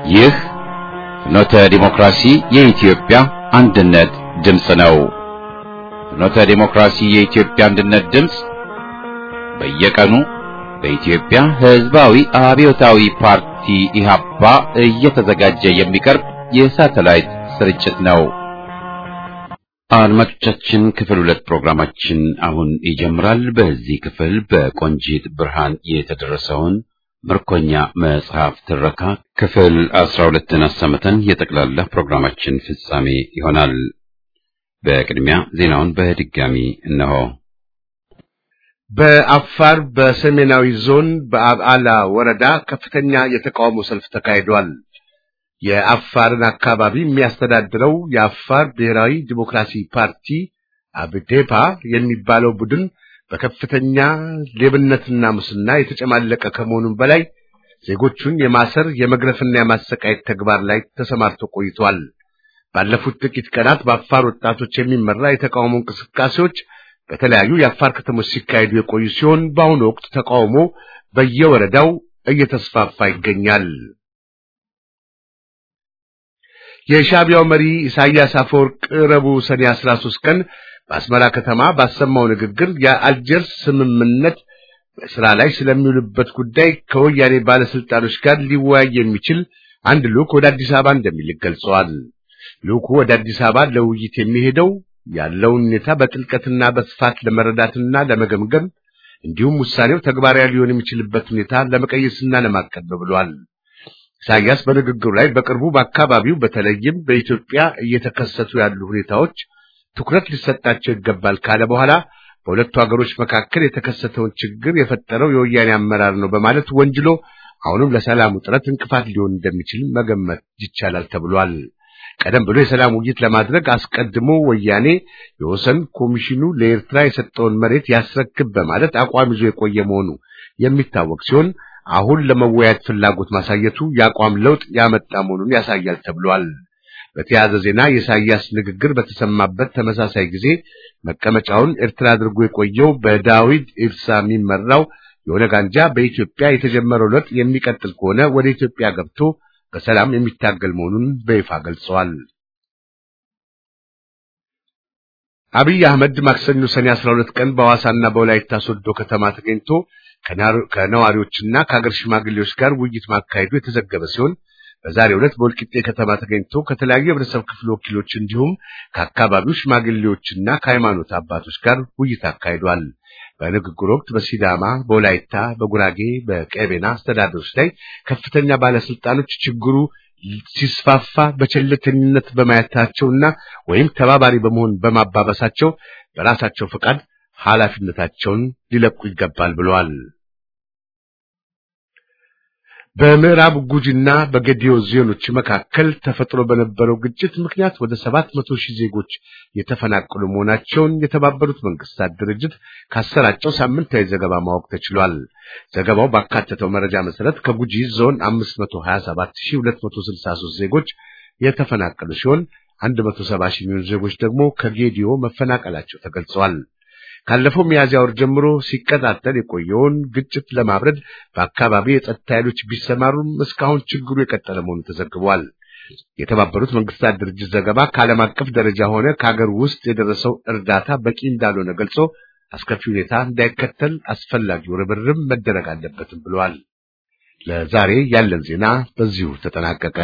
ይህ ፍኖተ ዲሞክራሲ የኢትዮጵያ አንድነት ድምፅ ነው። ፍኖተ ዲሞክራሲ የኢትዮጵያ አንድነት ድምፅ በየቀኑ በኢትዮጵያ ሕዝባዊ አብዮታዊ ፓርቲ ኢህአፓ እየተዘጋጀ የሚቀርብ የሳተላይት ስርጭት ነው። አድማጮቻችን ክፍል ሁለት ፕሮግራማችን አሁን ይጀምራል። በዚህ ክፍል በቆንጂት ብርሃን የተደረሰውን ምርኮኛ መጽሐፍ ትረካ ክፍል አስራ ሁለትን አሰምተን የጠቅላላ ፕሮግራማችን ፍጻሜ ይሆናል። በቅድሚያ ዜናውን በድጋሚ እነሆ። በአፋር በሰሜናዊ ዞን በአብዓላ ወረዳ ከፍተኛ የተቃውሞ ሰልፍ ተካሂዷል። የአፋርን አካባቢ የሚያስተዳድረው የአፋር ብሔራዊ ዲሞክራሲ ፓርቲ አብዴፓ የሚባለው ቡድን በከፍተኛ ሌብነትና ሙስና የተጨማለቀ ከመሆኑም በላይ ዜጎቹን የማሰር የመግረፍና የማሰቃየት ተግባር ላይ ተሰማርቶ ቆይቷል። ባለፉት ጥቂት ቀናት በአፋር ወጣቶች የሚመራ የተቃውሞ እንቅስቃሴዎች በተለያዩ የአፋር ከተሞች ሲካሄዱ የቆዩ ሲሆን በአሁኑ ወቅት ተቃውሞ በየወረዳው እየተስፋፋ ይገኛል። የሻዕቢያው መሪ ኢሳያስ አፈወርቅ ረቡዕ ሰኔ 13 ቀን በአስመራ ከተማ ባሰማው ንግግር የአልጀርስ ስምምነት በስራ ላይ ስለሚውልበት ጉዳይ ከወያኔ ባለስልጣኖች ጋር ሊወያይ የሚችል አንድ ልዑክ ወደ አዲስ አበባ እንደሚልክ ገልጸዋል። ልዑኩ ወደ አዲስ አበባ ለውይይት የሚሄደው ያለውን ሁኔታ በጥልቀትና በስፋት ለመረዳትና ለመገምገም እንዲሁም ውሳኔው ተግባራዊ ሊሆን የሚችልበት ሁኔታ ለመቀየስና ለማቀድ ነው ብሏል። ኢሳያስ በንግግሩ ላይ በቅርቡ በአካባቢው በተለይም በኢትዮጵያ እየተከሰቱ ያሉ ሁኔታዎች ትኩረት ሊሰጣቸው ይገባል ካለ በኋላ በሁለቱ ሀገሮች መካከል የተከሰተውን ችግር የፈጠረው የወያኔ አመራር ነው በማለት ወንጅሎ አሁንም ለሰላሙ ጥረት እንቅፋት ሊሆን እንደሚችል መገመት ይቻላል ተብሏል። ቀደም ብሎ የሰላም ውይይት ለማድረግ አስቀድሞ ወያኔ የወሰን ኮሚሽኑ ለኤርትራ የሰጠውን መሬት ያስረክብ በማለት አቋም ይዞ የቆየ መሆኑ የሚታወቅ ሲሆን አሁን ለመወያየት ፍላጎት ማሳየቱ የአቋም ለውጥ ያመጣ መሆኑን ያሳያል ተብሏል። በተያያዘ ዜና የኢሳያስ ንግግር በተሰማበት ተመሳሳይ ጊዜ መቀመጫውን ኤርትራ አድርጎ የቆየው በዳዊት ኢብሳ የሚመራው የኦነግ አንጃ በኢትዮጵያ የተጀመረው ለውጥ የሚቀጥል ከሆነ ወደ ኢትዮጵያ ገብቶ በሰላም የሚታገል መሆኑን በይፋ ገልጸዋል። አብይ አህመድ ማክሰኞ ሰኔ 12 ቀን በሐዋሳና በወላይታ ሶዶ ከተማ ተገኝቶ ከነዋሪዎችና ከሀገር ሽማግሌዎች ጋር ውይይት ማካሄዱ የተዘገበ ሲሆን በዛሬው ዕለት በወልቂጤ ከተማ ተገኝቶ ከተለያዩ የህብረተሰብ ክፍል ወኪሎች እንዲሁም ከአካባቢው ሽማግሌዎችና ከሃይማኖት አባቶች ጋር ውይይት አካሂዷል። በንግግሩ ወቅት በሲዳማ፣ በወላይታ፣ በጉራጌ፣ በቀቤና አስተዳደሮች ላይ ከፍተኛ ባለስልጣኖች ችግሩ ሲስፋፋ በቸልተኝነት በማየታቸውና ወይም ተባባሪ በመሆን በማባበሳቸው በራሳቸው ፈቃድ ኃላፊነታቸውን ሊለቁ ይገባል ብለዋል። በምዕራብ ጉጂና በጌዲዮ ዞኖች መካከል ተፈጥሮ በነበረው ግጭት ምክንያት ወደ ሰባት መቶ ሺህ ዜጎች የተፈናቀሉ መሆናቸውን የተባበሩት መንግስታት ድርጅት ካሰራጨው ሳምንታዊ ዘገባ ማወቅ ተችሏል። ዘገባው ባካተተው መረጃ መሰረት ከጉጂ ዞን 527263 ዜጎች የተፈናቀሉ ሲሆን 170 ሺህ የሚሆኑ ዜጎች ደግሞ ከጌዲዮ መፈናቀላቸው ተገልጸዋል። ካለፈው ሚያዝያ ወር ጀምሮ ሲቀጣጠል የቆየውን ግጭት ለማብረድ በአካባቢ የጸጥታ ኃይሎች ቢሰማሩም እስካሁን ችግሩ የቀጠለ መሆኑ ተዘግቧል። የተባበሩት መንግስታት ድርጅት ዘገባ ከዓለም አቀፍ ደረጃ ሆነ ከሀገር ውስጥ የደረሰው እርዳታ በቂ እንዳልሆነ ገልጾ አስከፊ ሁኔታ እንዳይከተል አስፈላጊው ርብርብ መደረግ አለበትም ብለዋል። ለዛሬ ያለን ዜና በዚሁ ተጠናቀቀ።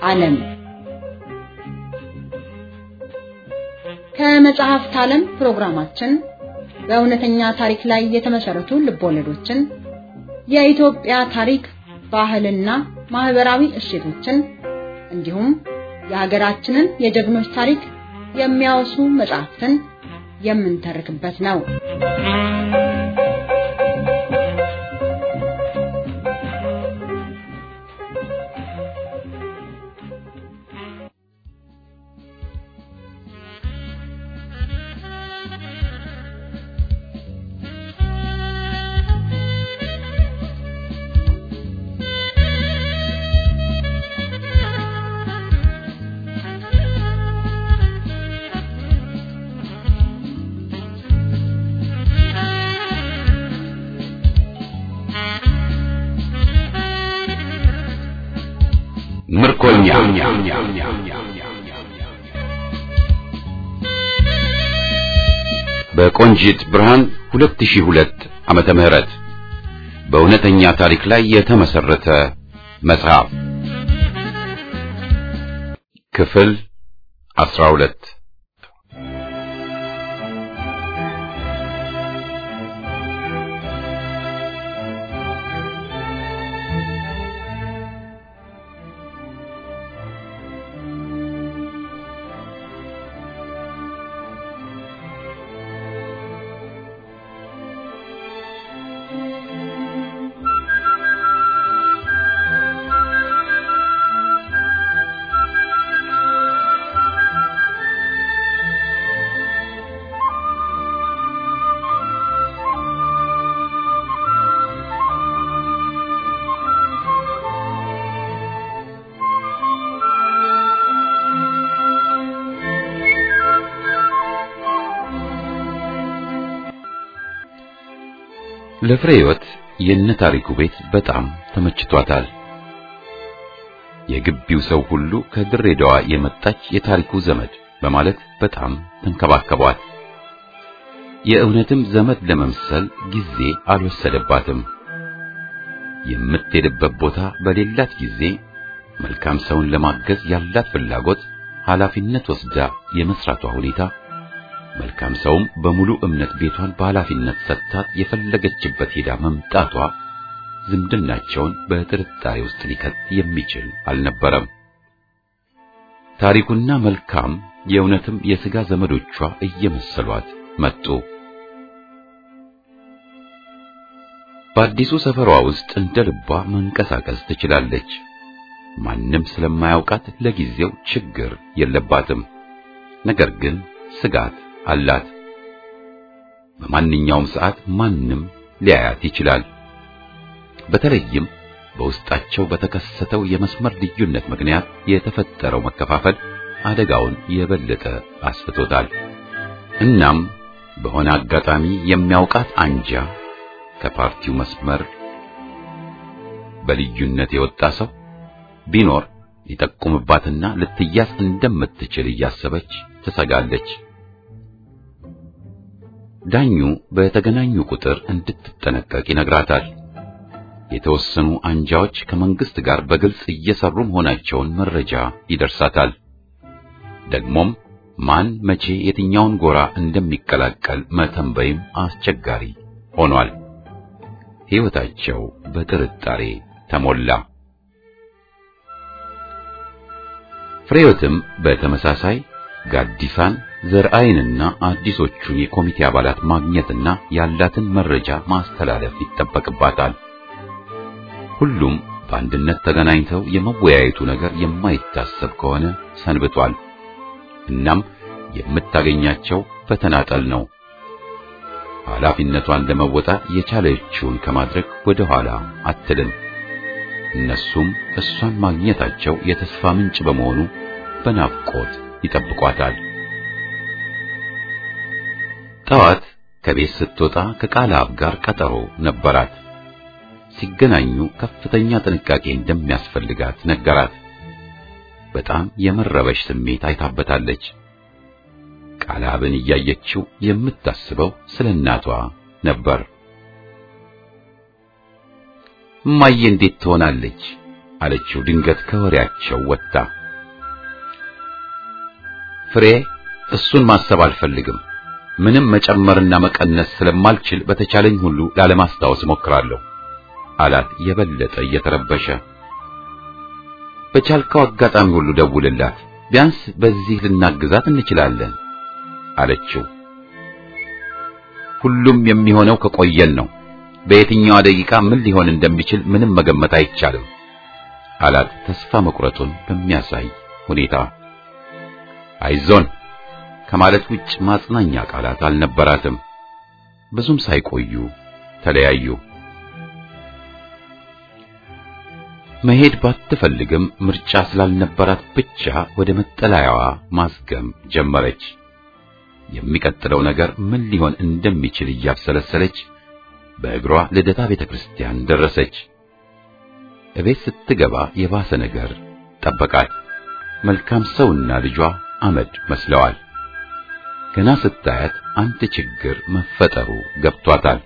ዓለም ከመጽሐፍት ዓለም ፕሮግራማችን በእውነተኛ ታሪክ ላይ የተመሰረቱ ልቦለዶችን፣ የኢትዮጵያ ታሪክ፣ ባህልና ማህበራዊ እሴቶችን እንዲሁም የሀገራችንን የጀግኖች ታሪክ የሚያወሱ መጽሐፍትን የምንተርክበት ነው። ምርኮኛ በቆንጂት ብርሃን 2002 ዓመተ ምህረት በእውነተኛ ታሪክ ላይ የተመሰረተ መጽሐፍ ክፍል 12 ለፍሬ ሕይወት የነ ታሪኩ ቤት በጣም ተመችቷታል። የግቢው ሰው ሁሉ ከድሬዳዋ የመጣች የታሪኩ ዘመድ በማለት በጣም ተንከባከቧት። የእውነትም ዘመድ ለመምሰል ጊዜ አልወሰደባትም። የምትሄድበት ቦታ በሌላት ጊዜ መልካም ሰውን ለማገዝ ያላት ፍላጎት፣ ኃላፊነት ወስዳ የመስራቷ ሁኔታ መልካም ሰውም በሙሉ እምነት ቤቷን በኃላፊነት ሰጥታት የፈለገችበት ሄዳ መምጣቷ ዝምድናቸውን በጥርጣሬ ውስጥ ሊከት የሚችል አልነበረም። ታሪኩና መልካም የእውነትም የሥጋ ዘመዶቿ እየመሰሏት መጡ። በአዲሱ ሰፈሯ ውስጥ እንደ ልቧ መንቀሳቀስ ትችላለች። ማንም ስለማያውቃት ለጊዜው ችግር የለባትም። ነገር ግን ስጋት አላት። በማንኛውም ሰዓት ማንም ሊያያት ይችላል። በተለይም በውስጣቸው በተከሰተው የመስመር ልዩነት ምክንያት የተፈጠረው መከፋፈል አደጋውን የበለጠ አስፍቶታል። እናም በሆነ አጋጣሚ የሚያውቃት አንጃ ከፓርቲው መስመር በልዩነት የወጣ ሰው ቢኖር ሊጠቁምባትና ልትያዝ እንደምትችል እያሰበች ትሰጋለች። ዳኙ በተገናኙ ቁጥር እንድትጠነቀቅ ይነግራታል። የተወሰኑ አንጃዎች ከመንግስት ጋር በግልጽ እየሰሩ መሆናቸውን መረጃ ይደርሳታል። ደግሞም ማን መቼ የትኛውን ጎራ እንደሚቀላቀል መተንበይም አስቸጋሪ ሆኗል። ሕይወታቸው በጥርጣሬ ተሞላ። ፍሬዮትም በተመሳሳይ ጋዲሳን ዘርአይንና አዲሶቹን የኮሚቴ አባላት ማግኘትና ያላትን መረጃ ማስተላለፍ ይጠበቅባታል። ሁሉም በአንድነት ተገናኝተው የመወያየቱ ነገር የማይታሰብ ከሆነ ሰንብቷል። እናም የምታገኛቸው በተናጠል ነው። ኃላፊነቷን ለመወጣት የቻለችውን ከማድረግ ወደ ኋላ አትልም። እነሱም እሷን ማግኘታቸው የተስፋ ምንጭ በመሆኑ በናፍቆት ይጠብቋታል። ጠዋት ከቤት ስትወጣ ከቃላብ ጋር ቀጠሮ ነበራት። ሲገናኙ ከፍተኛ ጥንቃቄ እንደሚያስፈልጋት ነገራት። በጣም የመረበሽ ስሜት አይታበታለች። ቃላብን እያየችው የምታስበው ስለ እናቷ ነበር። እማዬ እንዴት ትሆናለች? አለችው ድንገት ከወሬያቸው ወጥታ። ፍሬ እሱን ማሰብ አልፈልግም። ምንም መጨመርና መቀነስ ስለማልችል በተቻለኝ ሁሉ ላለማስታወስ እሞክራለሁ አላት የበለጠ እየተረበሸ። በቻልከው አጋጣሚ ሁሉ ደውልላት፣ ቢያንስ በዚህ ልናግዛት እንችላለን አለችው። ሁሉም የሚሆነው ከቆየን ነው። በየትኛዋ ደቂቃ ምን ሊሆን እንደሚችል ምንም መገመት አይቻልም አላት ተስፋ መቁረጡን በሚያሳይ ሁኔታ። አይዞን ከማለት ውጭ ማጽናኛ ቃላት አልነበራትም። ብዙም ሳይቆዩ ተለያዩ። መሄድ ባትፈልግም ምርጫ ስላልነበራት ብቻ ወደ መጠለያዋ ማዝገም ጀመረች። የሚቀጥለው ነገር ምን ሊሆን እንደሚችል እያብሰለሰለች በእግሯ ልደታ ቤተክርስቲያን ደረሰች። እቤት ስትገባ የባሰ ነገር ጠበቃት። መልካም ሰውና ልጇ አመድ መስለዋል። ገና ስታያት አንድ ችግር መፈጠሩ ገብቷታል።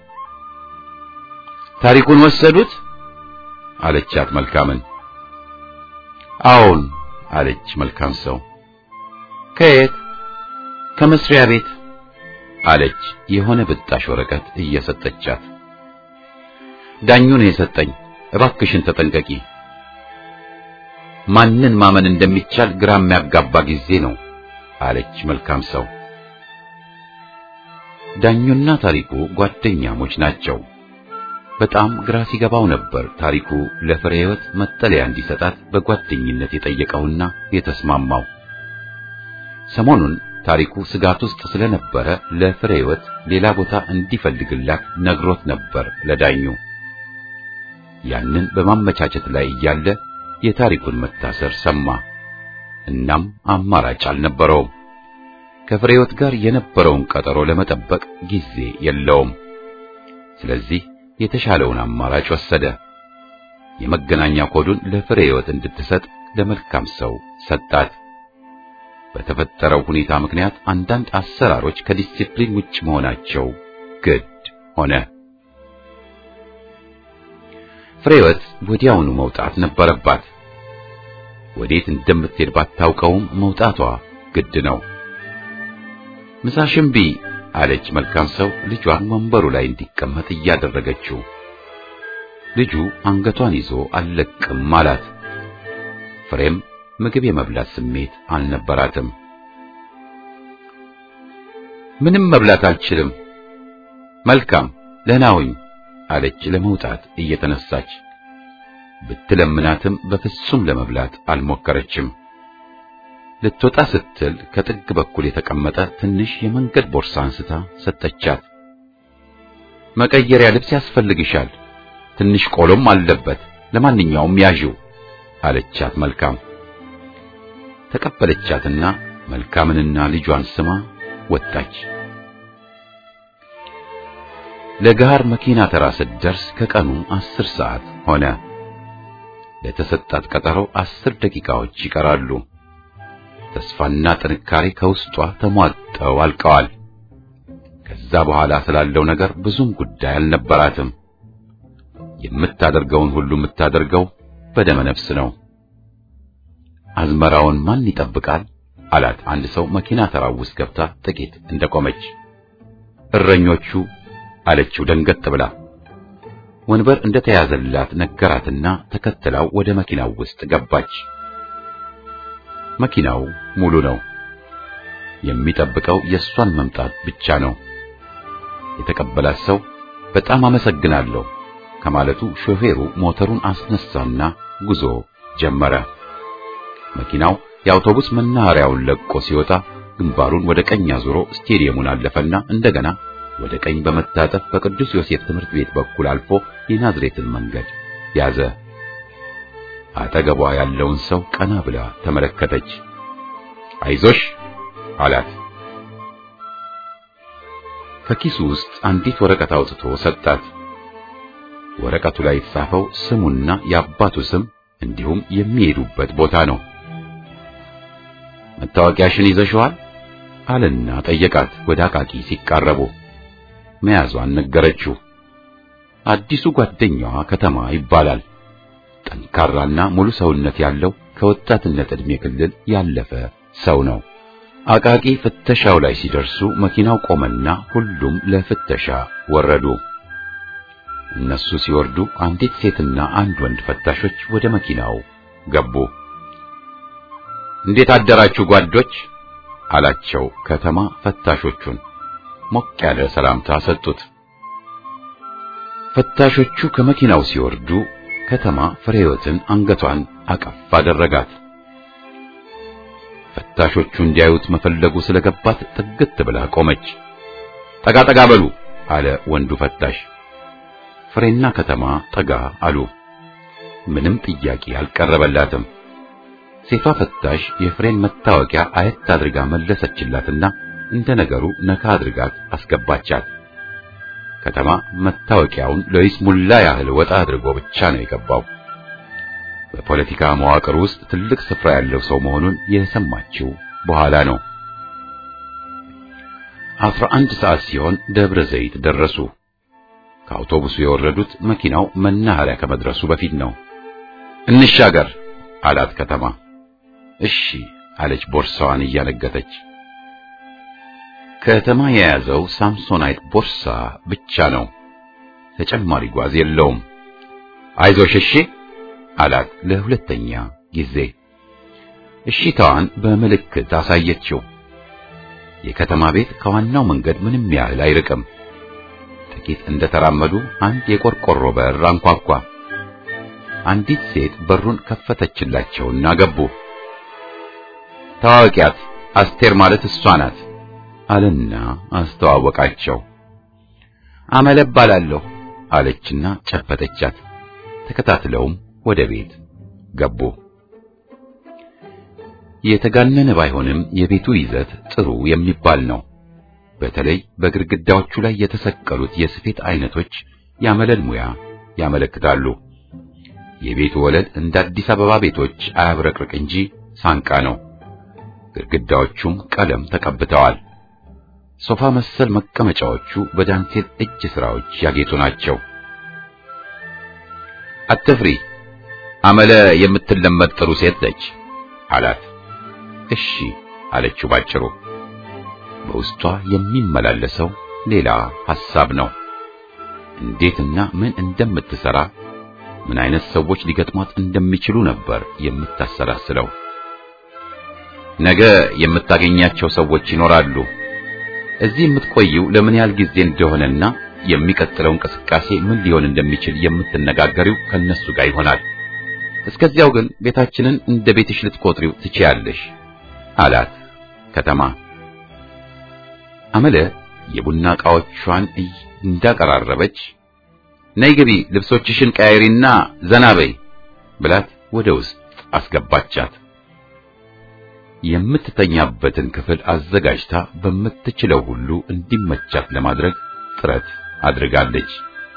ታሪኩን ወሰዱት አለቻት መልካምን። አዎን አለች መልካም ሰው። ከየት? ከመስሪያ ቤት አለች የሆነ ብጣሽ ወረቀት እየሰጠቻት። ዳኙ ነው የሰጠኝ። እባክሽን ተጠንቀቂ። ማንን ማመን እንደሚቻል ግራ የሚያጋባ ጊዜ ነው አለች መልካም ሰው። ዳኙና ታሪኩ ጓደኛሞች ናቸው። በጣም ግራ ሲገባው ነበር ታሪኩ ለፍሬ ሕይወት መጠለያ እንዲሰጣት በጓደኝነት የጠየቀውና የተስማማው። ሰሞኑን ታሪኩ ስጋት ውስጥ ስለነበረ ለፍሬ ሕይወት ሌላ ቦታ እንዲፈልግላት ነግሮት ነበር ለዳኙ። ያንን በማመቻቸት ላይ እያለ የታሪኩን መታሰር ሰማ። እናም አማራጭ አልነበረውም። ከፍሬ ሕይወት ጋር የነበረውን ቀጠሮ ለመጠበቅ ጊዜ የለውም። ስለዚህ የተሻለውን አማራጭ ወሰደ። የመገናኛ ኮዱን ለፍሬ ሕይወት እንድትሰጥ ለመልካም ሰው ሰጣት። በተፈጠረው ሁኔታ ምክንያት አንዳንድ አሰራሮች ከዲሲፕሊን ውጭ መሆናቸው ግድ ሆነ። ፍሬ ሕይወት ወዲያውኑ መውጣት ነበረባት። ወዴት እንደምትሄድ ባታውቀውም መውጣቷ ግድ ነው። ምሳሽን ብይ አለች መልካም ሰው ልጇን ወንበሩ ላይ እንዲቀመጥ እያደረገችው። ልጁ አንገቷን ይዞ አልለቅም አላት። ፍሬም ምግብ የመብላት ስሜት አልነበራትም። ምንም መብላት አልችልም። መልካም ደህና ሁኝ አለች ለመውጣት እየተነሳች። ብትለምናትም በፍጹም ለመብላት አልሞከረችም። ልትወጣ ስትል ከጥግ በኩል የተቀመጠ ትንሽ የመንገድ ቦርሳ አንስታ ሰጠቻት። መቀየሪያ ልብስ ያስፈልግሻል፣ ትንሽ ቆሎም አለበት፣ ለማንኛውም ያዢው አለቻት። መልካም ተቀበለቻትና መልካምንና ልጇን ስማ ወጣች። ለጋር መኪና ተራ ስትደርስ ከቀኑ አስር ሰዓት ሆነ። ለተሰጣት ቀጠሮ አስር ደቂቃዎች ይቀራሉ። ተስፋና ጥንካሬ ከውስጧ ተሟጠው አልቀዋል። ከዛ በኋላ ስላለው ነገር ብዙም ጉዳይ አልነበራትም። የምታደርገውን ሁሉ የምታደርገው በደመ ነፍስ ነው። አዝመራውን ማን ይጠብቃል አላት አንድ ሰው መኪና ተራው ውስጥ ገብታ ጥቂት እንደቆመች። እረኞቹ አለችው ደንገጥ ብላ። ወንበር እንደተያዘላት ነገራትና ተከትላው ወደ መኪናው ውስጥ ገባች። መኪናው ሙሉ ነው። የሚጠብቀው የእሷን መምጣት ብቻ ነው። የተቀበላት ሰው በጣም አመሰግናለሁ ከማለቱ ሾፌሩ ሞተሩን አስነሳና ጉዞ ጀመረ። መኪናው የአውቶቡስ መናኸሪያውን ለቆ ሲወጣ ግንባሩን ወደ ቀኝ አዙሮ ስቴዲየሙን አለፈና እንደገና ወደ ቀኝ በመታጠፍ በቅዱስ ዮሴፍ ትምህርት ቤት በኩል አልፎ የናዝሬትን መንገድ ያዘ። አጠገቧ ያለውን ሰው ቀና ብላ ተመለከተች። አይዞሽ አላት። ከኪሱ ውስጥ አንዲት ወረቀት አውጥቶ ሰጣት። ወረቀቱ ላይ የተጻፈው ስሙና የአባቱ ስም እንዲሁም የሚሄዱበት ቦታ ነው። መታወቂያሽን ይዘሽዋል አለና ጠየቃት። ወደ አቃቂ ሲቃረቡ መያዟን ነገረችው። አዲሱ ጓደኛዋ ከተማ ይባላል። ጠንካራና ሙሉ ሰውነት ያለው ከወጣትነት ዕድሜ ክልል ያለፈ ሰው ነው። አቃቂ ፍተሻው ላይ ሲደርሱ መኪናው ቆመና ሁሉም ለፍተሻ ወረዱ። እነሱ ሲወርዱ አንዲት ሴትና አንድ ወንድ ፈታሾች ወደ መኪናው ገቡ። እንዴት አደራችሁ ጓዶች አላቸው ከተማ ፈታሾቹን። ሞቅ ያለ ሰላምታ ሰጡት። ፈታሾቹ ከመኪናው ሲወርዱ ከተማ ፍሬህይወትን አንገቷን አቀፍ አደረጋት። ፈታሾቹ እንዲያዩት መፈለጉ ስለገባት ጥግት ብላ ቆመች። ጠጋ ጠጋ በሉ አለ ወንዱ ፈታሽ። ፍሬና ከተማ ጠጋ አሉ። ምንም ጥያቄ አልቀረበላትም። ሴቷ ፈታሽ የፍሬን መታወቂያ አየት አድርጋ መለሰችላትና እንደ ነገሩ ነካ አድርጋት አስገባቻት። ከተማ መታወቂያውን ለይስሙላ ያህል ወጣ አድርጎ ብቻ ነው የገባው። በፖለቲካ መዋቅር ውስጥ ትልቅ ስፍራ ያለው ሰው መሆኑን የሰማችው በኋላ ነው። አስራ አንድ ሰዓት ሲሆን ደብረ ዘይት ደረሱ። ከአውቶቡሱ የወረዱት መኪናው መናኸሪያ ከመድረሱ በፊት ነው። እንሻገር አላት ከተማ። እሺ አለች ቦርሳዋን እያነገተች። ከተማ የያዘው ሳምሶናይት ቦርሳ ብቻ ነው። ተጨማሪ ጓዝ የለውም። አይዞሽ እሺ አላት ለሁለተኛ ጊዜ። እሺታዋን በምልክት አሳየችው። የከተማ ቤት ከዋናው መንገድ ምንም ያህል አይርቅም። ጥቂት እንደተራመዱ አንድ የቆርቆሮ በር አንኳኳ። አንዲት ሴት በሩን ከፈተችላቸውና ገቡ። ታዋቂያት አስቴር ማለት እሷ ናት አለና አስተዋወቃቸው። አመለ እባላለሁ አለችና ጨበጠቻት። ተከታትለውም ወደ ቤት ገቡ። የተጋነነ ባይሆንም የቤቱ ይዘት ጥሩ የሚባል ነው። በተለይ በግድግዳዎቹ ላይ የተሰቀሉት የስፌት አይነቶች ያመለን ሙያ ያመለክታሉ። የቤቱ ወለል እንደ አዲስ አበባ ቤቶች አያብረቅርቅ እንጂ ሳንቃ ነው። ግድግዳዎቹም ቀለም ተቀብተዋል። ሶፋ መሰል መቀመጫዎቹ በዳንቴል እጅ ስራዎች ያጌጡ ናቸው። አትፍሪ፣ አመለ የምትለመድ ጥሩ ሴት ነች አላት። እሺ አለችው ባጭሩ። በውስጧ የሚመላለሰው ሌላ ሐሳብ ነው። እንዴትና ምን እንደምትሰራ ምን አይነት ሰዎች ሊገጥሟት እንደሚችሉ ነበር የምታሰላስለው። ነገ የምታገኛቸው ሰዎች ይኖራሉ። እዚህ የምትቆይው ለምን ያህል ጊዜ እንደሆነና የሚቀጥለው እንቅስቃሴ ምን ሊሆን እንደሚችል የምትነጋገሪው ከነሱ ጋር ይሆናል። እስከዚያው ግን ቤታችንን እንደ ቤትሽ ልትቆጥሪው ትችያለሽ አላት ከተማ። አመለ የቡና ዕቃዎቿን እንዳቀራረበች ነይ ግቢ፣ ልብሶችሽን ቀያይሪና ዘና በይ ብላት ወደ ውስጥ አስገባቻት። የምትተኛበትን ክፍል አዘጋጅታ በምትችለው ሁሉ እንዲመቻት ለማድረግ ጥረት አድርጋለች።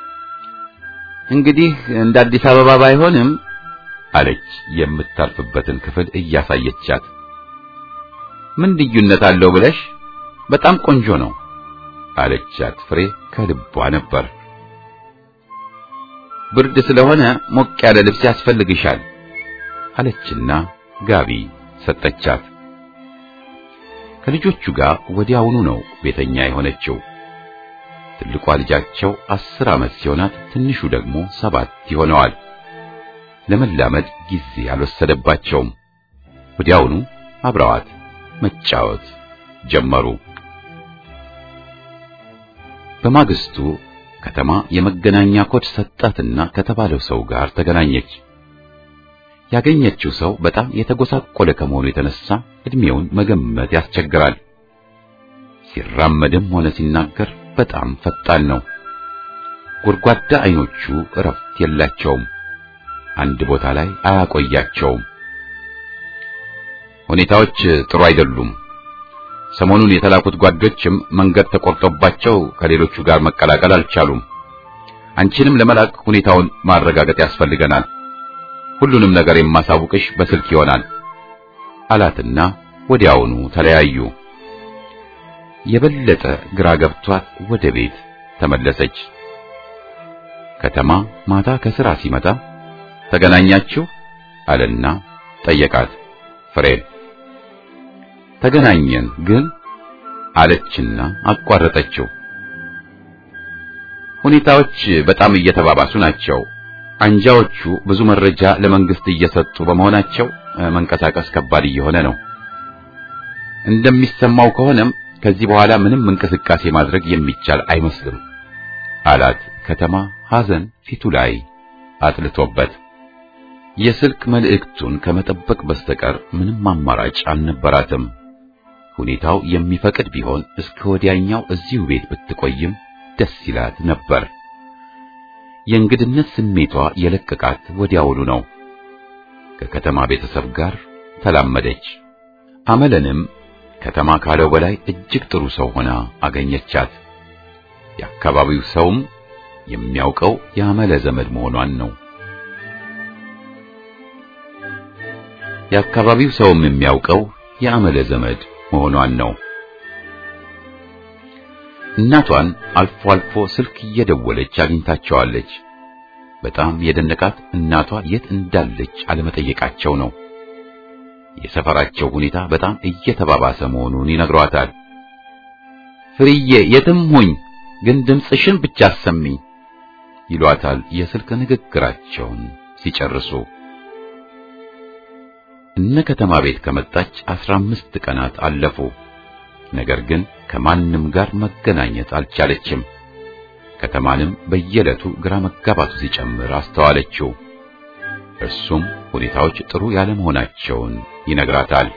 እንግዲህ እንደ አዲስ አበባ ባይሆንም አለች የምታርፍበትን ክፍል እያሳየቻት። ምን ልዩነት አለው ብለሽ? በጣም ቆንጆ ነው አለቻት። ፍሬ ከልቧ ነበር። ብርድ ስለሆነ ሞቅ ያለ ልብስ ያስፈልግሻል አለችና ጋቢ ሰጠቻት። ከልጆቹ ጋር ወዲያውኑ ነው ቤተኛ የሆነችው። ትልቋ ልጃቸው አስር ዓመት ሲሆናት ትንሹ ደግሞ ሰባት ይሆነዋል። ለመላመድ ጊዜ አልወሰደባቸውም። ወዲያውኑ አብረዋት መጫወት ጀመሩ። በማግስቱ ከተማ የመገናኛ ኮድ ሰጣትና ከተባለው ሰው ጋር ተገናኘች። ያገኘችው ሰው በጣም የተጎሳቆለ ከመሆኑ የተነሳ እድሜውን መገመት ያስቸግራል። ሲራመድም ሆነ ሲናገር በጣም ፈጣን ነው። ጎድጓዳ አይኖቹ እረፍት የላቸውም። አንድ ቦታ ላይ አያቆያቸውም። ሁኔታዎች ጥሩ አይደሉም። ሰሞኑን የተላኩት ጓዶችም መንገድ ተቆርጦባቸው ከሌሎቹ ጋር መቀላቀል አልቻሉም። አንቺንም ለመላክ ሁኔታውን ማረጋገጥ ያስፈልገናል። ሁሉንም ነገር የማሳውቅሽ በስልክ ይሆናል አላትና ወዲያውኑ ተለያዩ። የበለጠ ግራ ገብቷት ወደ ቤት ተመለሰች። ከተማ ማታ ከስራ ሲመጣ ተገናኛችሁ አለና ጠየቃት። ፍሬን ተገናኘን ግን አለችና አቋረጠችው። ሁኔታዎች በጣም እየተባባሱ ናቸው። አንጃዎቹ ብዙ መረጃ ለመንግስት እየሰጡ በመሆናቸው መንቀሳቀስ ከባድ እየሆነ ነው። እንደሚሰማው ከሆነም ከዚህ በኋላ ምንም እንቅስቃሴ ማድረግ የሚቻል አይመስልም አላት። ከተማ ሐዘን ፊቱ ላይ አጥልቶበት የስልክ መልእክቱን ከመጠበቅ በስተቀር ምንም አማራጭ አልነበራትም። ሁኔታው የሚፈቅድ ቢሆን እስከ ወዲያኛው እዚሁ ቤት ብትቆይም ደስ ይላት ነበር። የእንግድነት ስሜቷ የለቀቃት ወዲያውኑ ነው። ከከተማ ቤተሰብ ጋር ተላመደች። አመለንም ከተማ ካለው በላይ እጅግ ጥሩ ሰው ሆና አገኘቻት። የአካባቢው ሰውም የሚያውቀው የአመለ ዘመድ መሆኗን ነው። የአካባቢው ሰውም የሚያውቀው የአመለ ዘመድ መሆኗን ነው። እናቷን አልፎ አልፎ ስልክ እየደወለች አግኝታቸዋለች። በጣም የደነቃት እናቷ የት እንዳለች አለመጠየቃቸው ነው። የሰፈራቸው ሁኔታ በጣም እየተባባሰ መሆኑን ይነግሯታል። ፍርዬ የትም ሁኝ ግን ድምፅሽን ብቻ አሰሚኝ ይሏታል የስልክ ንግግራቸውን ሲጨርሱ። እነ ከተማ ቤት ከመጣች አስራ አምስት ቀናት አለፉ። ነገር ግን ከማንም ጋር መገናኘት አልቻለችም። ከተማንም በየዕለቱ ግራ መጋባቱ ሲጨምር አስተዋለችው። እርሱም ሁኔታዎች ጥሩ ያለመሆናቸውን ይነግራታል።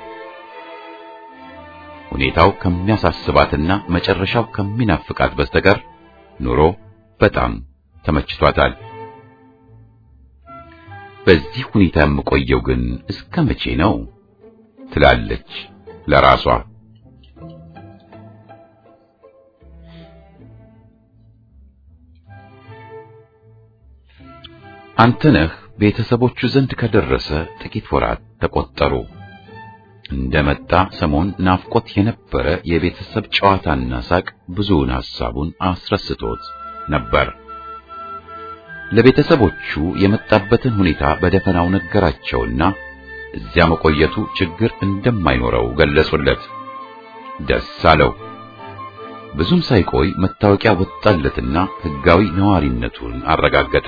ሁኔታው ከሚያሳስባትና መጨረሻው ከሚናፍቃት በስተቀር ኑሮ በጣም ተመችቷታል። በዚህ ሁኔታ የምቆየው ግን እስከ መቼ ነው ትላለች ለራሷ። አንተነህ ቤተሰቦቹ ዘንድ ከደረሰ ጥቂት ወራት ተቆጠሩ። እንደመጣ ሰሞን ናፍቆት የነበረ የቤተሰብ ጨዋታና ሳቅ ብዙውን ሐሳቡን አስረስቶት ነበር። ለቤተሰቦቹ የመጣበትን ሁኔታ በደፈናው ነገራቸውና እዚያ መቆየቱ ችግር እንደማይኖረው ገለጹለት። ደስ አለው። ብዙም ሳይቆይ መታወቂያ ወጣለትና ሕጋዊ ነዋሪነቱን አረጋገጠ።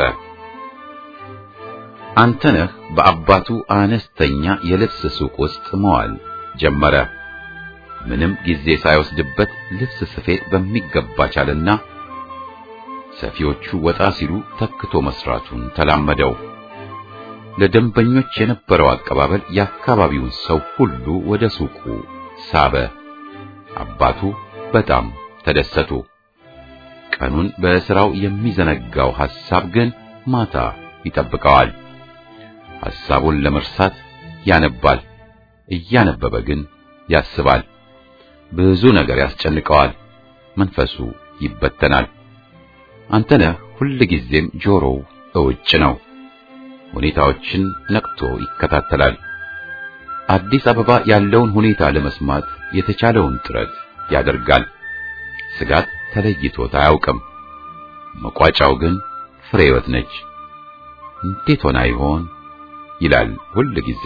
አንተነህ በአባቱ አነስተኛ የልብስ ሱቅ ውስጥ መዋል ጀመረ። ምንም ጊዜ ሳይወስድበት ልብስ ስፌት በሚገባ ቻለና ሰፊዎቹ ወጣ ሲሉ ተክቶ መስራቱን ተላመደው። ለደንበኞች የነበረው አቀባበል የአካባቢውን ሰው ሁሉ ወደ ሱቁ ሳበ። አባቱ በጣም ተደሰቱ። ቀኑን በስራው የሚዘነጋው ሐሳብ ግን ማታ ይጠብቀዋል። ሐሳቡን ለመርሳት ያነባል። እያነበበ ግን ያስባል። ብዙ ነገር ያስጨንቀዋል። መንፈሱ ይበተናል። አንተነህ ሁል ጊዜም ጆሮው እውጭ ነው። ሁኔታዎችን ነቅቶ ይከታተላል። አዲስ አበባ ያለውን ሁኔታ ለመስማት የተቻለውን ጥረት ያደርጋል። ስጋት ተለይቶት አያውቅም። መቋጫው ግን ፍሬ ሕይወት ነች። እንዴት ሆና ይሆን ይላል ሁል ጊዜ።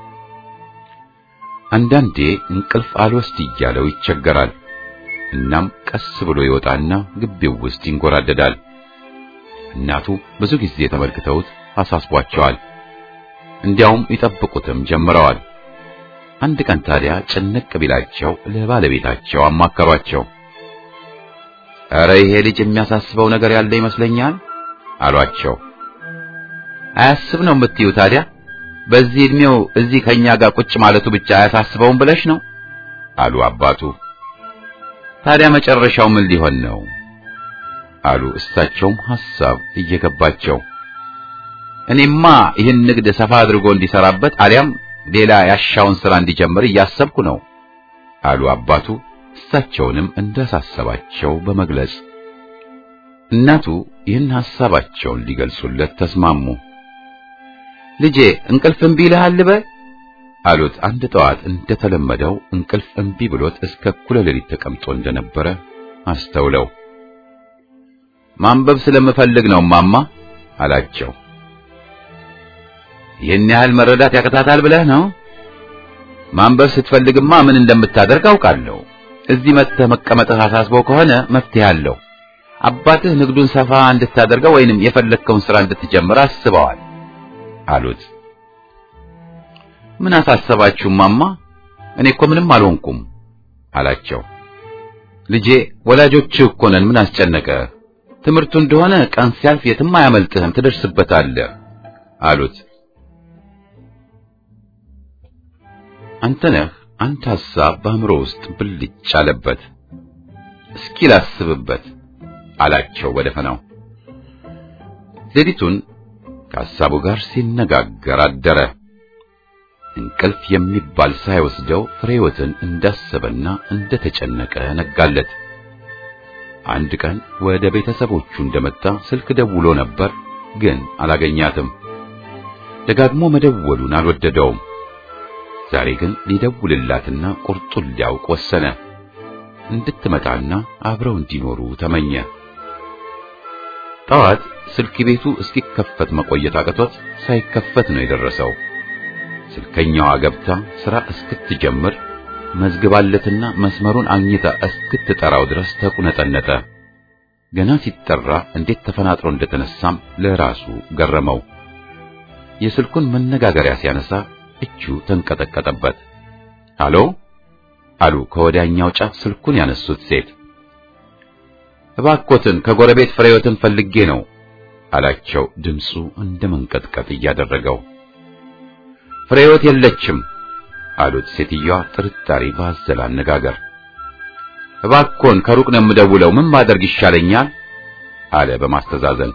አንዳንዴ እንቅልፍ አልወስድ እያለው ይቸገራል። እናም ቀስ ብሎ ይወጣና ግቢው ውስጥ ይንጎራደዳል። እናቱ ብዙ ጊዜ ተመልክተውት አሳስቧቸዋል። እንዲያውም ይጠብቁትም ጀምረዋል። አንድ ቀን ታዲያ ጭንቅ ቢላቸው ለባለቤታቸው አማከሯቸው። ኧረ ይሄ ልጅ የሚያሳስበው ነገር ያለ ይመስለኛል አሏቸው። አያስብ ነው የምትዩ ታዲያ? በዚህ ዕድሜው እዚህ ከኛ ጋር ቁጭ ማለቱ ብቻ አያሳስበውም ብለሽ ነው አሉ አባቱ። ታዲያ መጨረሻው ምን ሊሆን ነው አሉ እሳቸውም ሐሳብ እየገባቸው። እኔማ ይህን ንግድ ሰፋ አድርጎ እንዲሰራበት አሊያም ሌላ ያሻውን ሥራ እንዲጀምር እያሰብኩ ነው አሉ አባቱ እሳቸውንም እንዳሳሰባቸው በመግለጽ እናቱ ይህን ሐሳባቸውን ሊገልጹለት ተስማሙ። ልጄ እንቅልፍ እምቢ ይልሃል ልበል አሉት። አንድ ጠዋት እንደተለመደው እንቅልፍ እምቢ ብሎት እስከ እኩለ ሌሊት ተቀምጦ እንደነበረ አስተውለው ማንበብ ስለምፈልግ ነው ማማ አላቸው። ይህን ያህል መረዳት ያቅታታል ብለህ ነው? ማንበብ ስትፈልግማ ምን እንደምታደርግ አውቃለሁ። እዚህ መጥተህ መቀመጥህ አሳስበው ከሆነ መፍትሄ አለው። አባትህ ንግዱን ሰፋ እንድታደርገው ወይንም የፈለግከውን ሥራ እንድትጀምር አስበዋል አሉት። ምን አሳሰባችሁ ማማ? እኔ እኮ ምንም አልሆንኩም አላቸው። ልጄ ወላጆችህ እኮ ነን፣ ምን አስጨነቀ? ትምህርቱ እንደሆነ ቀን ሲያልፍ የትም አያመልጥህም፣ ትደርስበታለህ አሉት። አንተነህ አንድ ሐሳብ በአእምሮ ውስጥ ብልጭ አለበት። እስኪ ላስብበት አላቸው በደፈናው። ሌሊቱን ከሐሳቡ ጋር ሲነጋገር አደረ። እንቅልፍ የሚባል ሳይወስደው ፍሬወትን እንዳሰበና እንደተጨነቀ ነጋለት። አንድ ቀን ወደ ቤተሰቦቹ እንደመጣ ስልክ ደውሎ ነበር፣ ግን አላገኛትም። ደጋግሞ መደወሉን አልወደደውም። ዛሬ ግን ሊደውልላትና ቁርጡን ሊያውቅ ወሰነ። እንድትመጣና አብረው እንዲኖሩ ተመኘ። ጠዋት ስልክ ቤቱ እስኪከፈት መቆየት አቅቶት ሳይከፈት ነው የደረሰው። ስልከኛዋ ገብታ ሥራ እስክትጀምር መዝግባለትና መስመሩን አግኝታ እስክትጠራው ድረስ ተቁነጠነጠ። ገና ሲጠራ እንዴት ተፈናጥሮ እንደተነሳም ለራሱ ገረመው። የስልኩን መነጋገሪያ ሲያነሳ እጁ ተንቀጠቀጠበት። ሃሎ አሉ ከወዲያኛው ጫፍ ስልኩን ያነሱት ሴት። እባኮትን ከጎረቤት ፍሬዮትን ፈልጌ ነው አላቸው፣ ድምፁ እንደ መንቀጥቀጥ እያደረገው። ፍሬዮት የለችም አሉት ሴትዮዋ ጥርጣሬ ባዘለ አነጋገር። እባኮን ከሩቅ ነው የምደውለው፣ ምን ማድረግ ይሻለኛል? አለ በማስተዛዘን።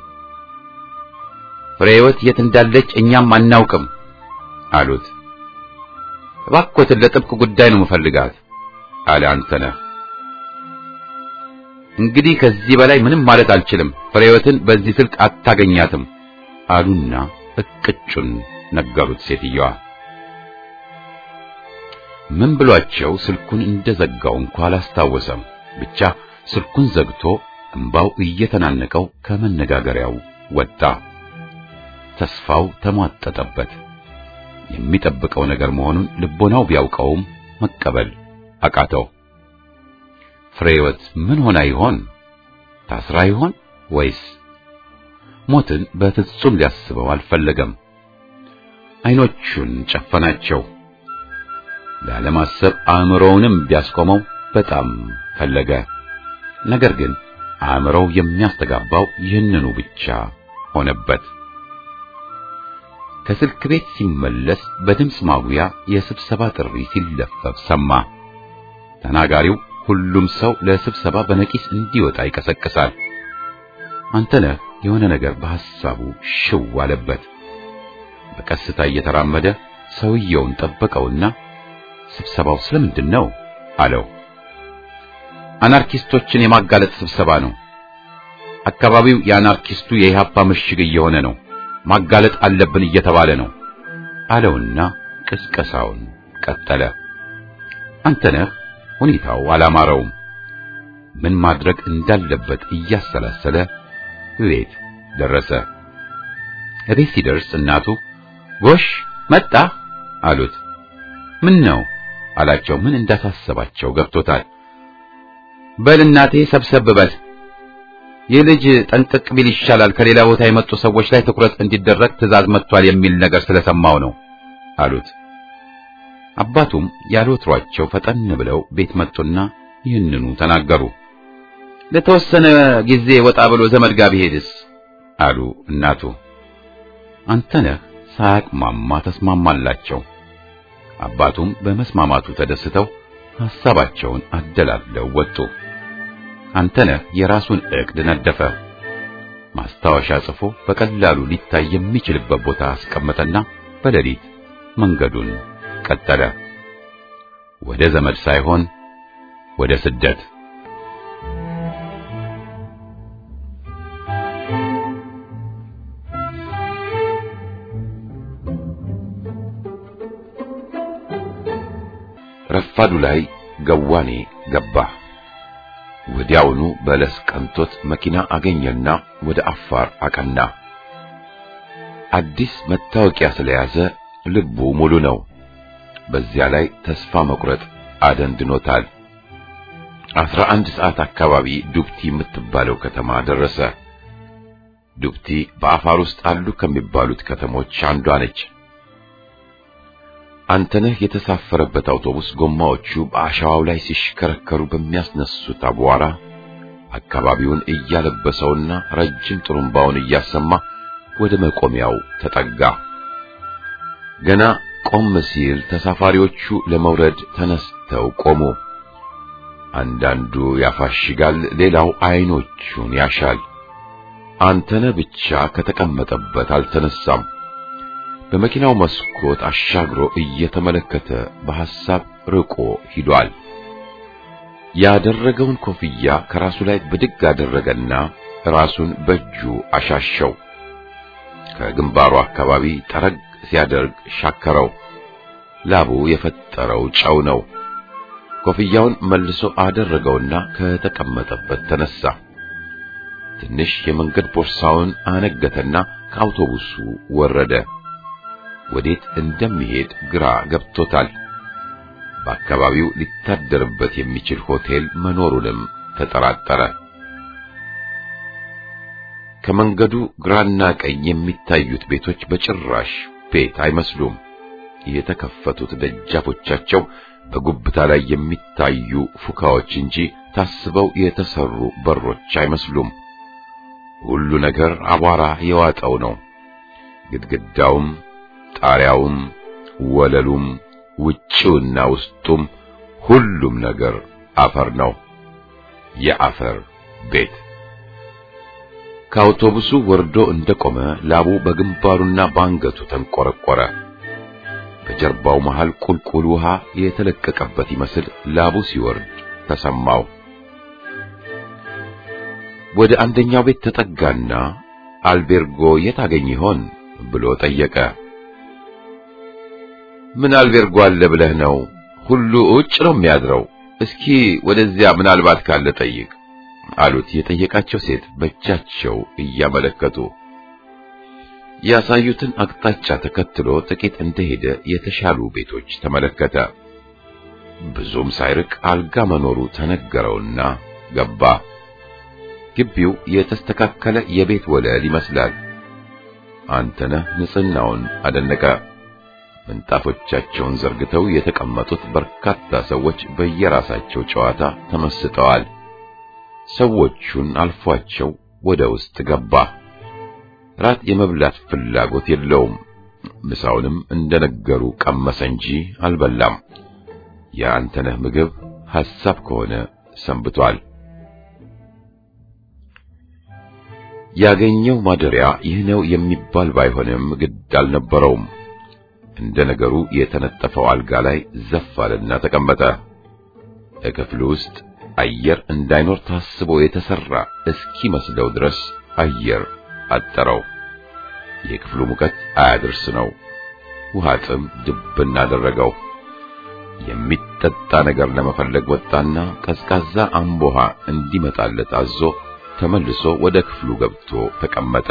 ፍሬዮት የት እንዳለች እኛም አናውቅም አሉት። እባኮትን ለጥብቅ ጉዳይ ነው የምፈልጋት አለ አንተነህ። እንግዲህ ከዚህ በላይ ምንም ማለት አልችልም፣ ፍሬዮትን በዚህ ስልክ አታገኛትም አሉና እቅጩን ነገሩት ሴትዮዋ። ምን ብሏቸው ስልኩን እንደዘጋው እንኳ አላስታወሰም። ብቻ ስልኩን ዘግቶ እምባው እየተናነቀው ከመነጋገሪያው ወጣ። ተስፋው ተሟጠጠበት። የሚጠብቀው ነገር መሆኑን ልቦናው ቢያውቀውም መቀበል አቃተው። ፍሬወት ምን ሆና ይሆን? ታስራ ይሆን ወይስ? ሞትን በፍጹም ሊያስበው አልፈለገም። አይኖቹን ጨፈናቸው። ላለማሰብ አእምሮውንም ቢያስቆመው በጣም ፈለገ። ነገር ግን አእምሮው የሚያስተጋባው ይህንኑ ብቻ ሆነበት። ከስልክ ቤት ሲመለስ በድምፅ ማጉያ የስብሰባ ጥሪ ሲለፈፍ ሰማ። ተናጋሪው ሁሉም ሰው ለስብሰባ በነቂስ እንዲወጣ ይቀሰቅሳል። አንተነህ የሆነ ነገር በሐሳቡ ሽው አለበት። በቀስታ እየተራመደ ሰውየውን ጠበቀውና ስብሰባው ስለምንድን ነው አለው። አናርኪስቶችን የማጋለጥ ስብሰባ ነው። አካባቢው የአናርኪስቱ የኢህአፓ ምሽግ እየሆነ ነው። ማጋለጥ አለብን እየተባለ ነው አለውና ቅስቀሳውን ቀጠለ። አንተነህ ሁኔታው አላማረውም። ምን ማድረግ እንዳለበት እያሰላሰለ ቤት ደረሰ። እቤት ሲደርስ እናቱ ጎሽ መጣ አሉት። ምን ነው አላቸው። ምን እንዳሳሰባቸው ገብቶታል። በል እናቴ ሰብሰብ በል ይህ ልጅ ጠንቀቅ ቢል ይሻላል፣ ከሌላ ቦታ የመጡ ሰዎች ላይ ትኩረት እንዲደረግ ትዕዛዝ መጥቷል የሚል ነገር ስለሰማው ነው አሉት። አባቱም ያልወትሯቸው ፈጠን ብለው ቤት መጡና ይህንኑ ተናገሩ። ለተወሰነ ጊዜ ወጣ ብሎ ዘመድ ጋር ቢሄድስ አሉ እናቱ። አንተነህ ሳያቅማማ ተስማማላቸው። አባቱም በመስማማቱ ተደስተው ሐሳባቸውን አደላለው ወጡ። አንተነህ የራሱን ዕቅድ ነደፈ። ማስታወሻ ጽፎ በቀላሉ ሊታይ የሚችልበት ቦታ አስቀመጠና በሌሊት መንገዱን ቀጠለ። ወደ ዘመድ ሳይሆን ወደ ስደት። ረፋዱ ላይ ገዋኔ ገባ። ወዲያውኑ በለስ ቀንቶት መኪና አገኘና ወደ አፋር አቀና። አዲስ መታወቂያ ስለያዘ ልቡ ሙሉ ነው። በዚያ ላይ ተስፋ መቁረጥ አደንድኖታል። አስራ አንድ ሰዓት አካባቢ ዱብቲ የምትባለው ከተማ ደረሰ። ዱብቲ በአፋር ውስጥ አሉ ከሚባሉት ከተሞች አንዷ ነች። አንተነህ የተሳፈረበት አውቶቡስ ጎማዎቹ በአሸዋው ላይ ሲሽከረከሩ በሚያስነሱት አቧራ አካባቢውን እያለበሰውና ረጅም ጥሩምባውን እያሰማ ወደ መቆሚያው ተጠጋ። ገና ቆም ሲል ተሳፋሪዎቹ ለመውረድ ተነስተው ቆሙ። አንዳንዱ ያፋሽጋል፣ ሌላው አይኖቹን ያሻል። አንተነህ ብቻ ከተቀመጠበት አልተነሳም። በመኪናው መስኮት አሻግሮ እየተመለከተ በሐሳብ ርቆ ሂዷል። ያደረገውን ኮፍያ ከራሱ ላይ ብድግ አደረገና ራሱን በእጁ አሻሸው። ከግንባሩ አካባቢ ጠረግ ሲያደርግ ሻከረው። ላቡ የፈጠረው ጨው ነው። ኮፍያውን መልሶ አደረገውና ከተቀመጠበት ተነሳ። ትንሽ የመንገድ ቦርሳውን አነገተና ከአውቶቡሱ ወረደ። ወዴት እንደሚሄድ ግራ ገብቶታል። በአካባቢው ሊታደርበት የሚችል ሆቴል መኖሩንም ተጠራጠረ። ከመንገዱ ግራና ቀኝ የሚታዩት ቤቶች በጭራሽ ቤት አይመስሉም። የተከፈቱት ደጃፎቻቸው በጉብታ ላይ የሚታዩ ፉካዎች እንጂ ታስበው የተሰሩ በሮች አይመስሉም። ሁሉ ነገር አቧራ የዋጠው ነው። ግድግዳውም፣ ጣሪያውም፣ ወለሉም፣ ውጭውና ውስጡም ሁሉም ነገር አፈር ነው። የአፈር ቤት። ከአውቶቡሱ ወርዶ እንደቆመ ላቡ በግንባሩና በአንገቱ ተንቆረቆረ። በጀርባው መሃል ቁልቁል ውሃ የተለቀቀበት ይመስል ላቡ ሲወርድ ተሰማው። ወደ አንደኛው ቤት ተጠጋና አልቤርጎ የት አገኝ ይሆን ብሎ ጠየቀ። ምን አልቤርጎ አለ ብለህ ነው? ሁሉ ውጭ ነው የሚያድረው። እስኪ ወደዚያ ምናልባት ካለ ጠይቅ አሉት የጠየቃቸው ሴት በእጃቸው እያመለከቱ። ያሳዩትን አቅጣጫ ተከትሎ ጥቂት እንደሄደ የተሻሉ ቤቶች ተመለከተ። ብዙም ሳይርቅ አልጋ መኖሩ ተነገረውና ገባ። ግቢው የተስተካከለ የቤት ወለል ይመስላል። አንተነህ ንጽህናውን አደነቀ። ምንጣፎቻቸውን ዘርግተው የተቀመጡት በርካታ ሰዎች በየራሳቸው ጨዋታ ተመስጠዋል። ሰዎቹን አልፏቸው ወደ ውስጥ ገባ። ራት የመብላት ፍላጎት የለውም። ምሳውንም እንደነገሩ ቀመሰ እንጂ አልበላም። የአንተነህ ምግብ ሐሳብ ከሆነ ሰንብቷል። ያገኘው ማደሪያ ይህ ነው የሚባል ባይሆንም ግድ አልነበረውም። እንደ ነገሩ የተነጠፈው አልጋ ላይ ዘፍ አለና ተቀመጠ። ክፍሉ ውስጥ አየር እንዳይኖር ታስቦ የተሰራ እስኪመስለው ድረስ አየር አጠረው። የክፍሉ ሙቀት አያድርስ ነው። ውሃ ጥም ድብን አደረገው። የሚጠጣ ነገር ለመፈለግ ወጣና ቀዝቃዛ አምቦሃ እንዲመጣለት አዞ ተመልሶ ወደ ክፍሉ ገብቶ ተቀመጠ።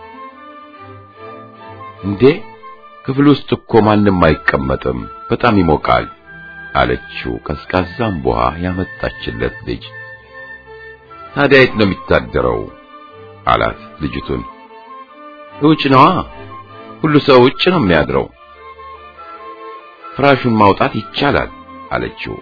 እንዴ ክፍል ውስጥ እኮ ማንም አይቀመጥም፣ በጣም ይሞቃል አለችው ቀዝቃዛ አምቦሃ ያመጣችለት ልጅ። ታዲያ የት ነው የሚታደረው? አላት ልጅቱን። ውጭ ነዋ፣ ሁሉ ሰው ውጭ ነው የሚያድረው። ፍራሹን ማውጣት ይቻላል አለችው።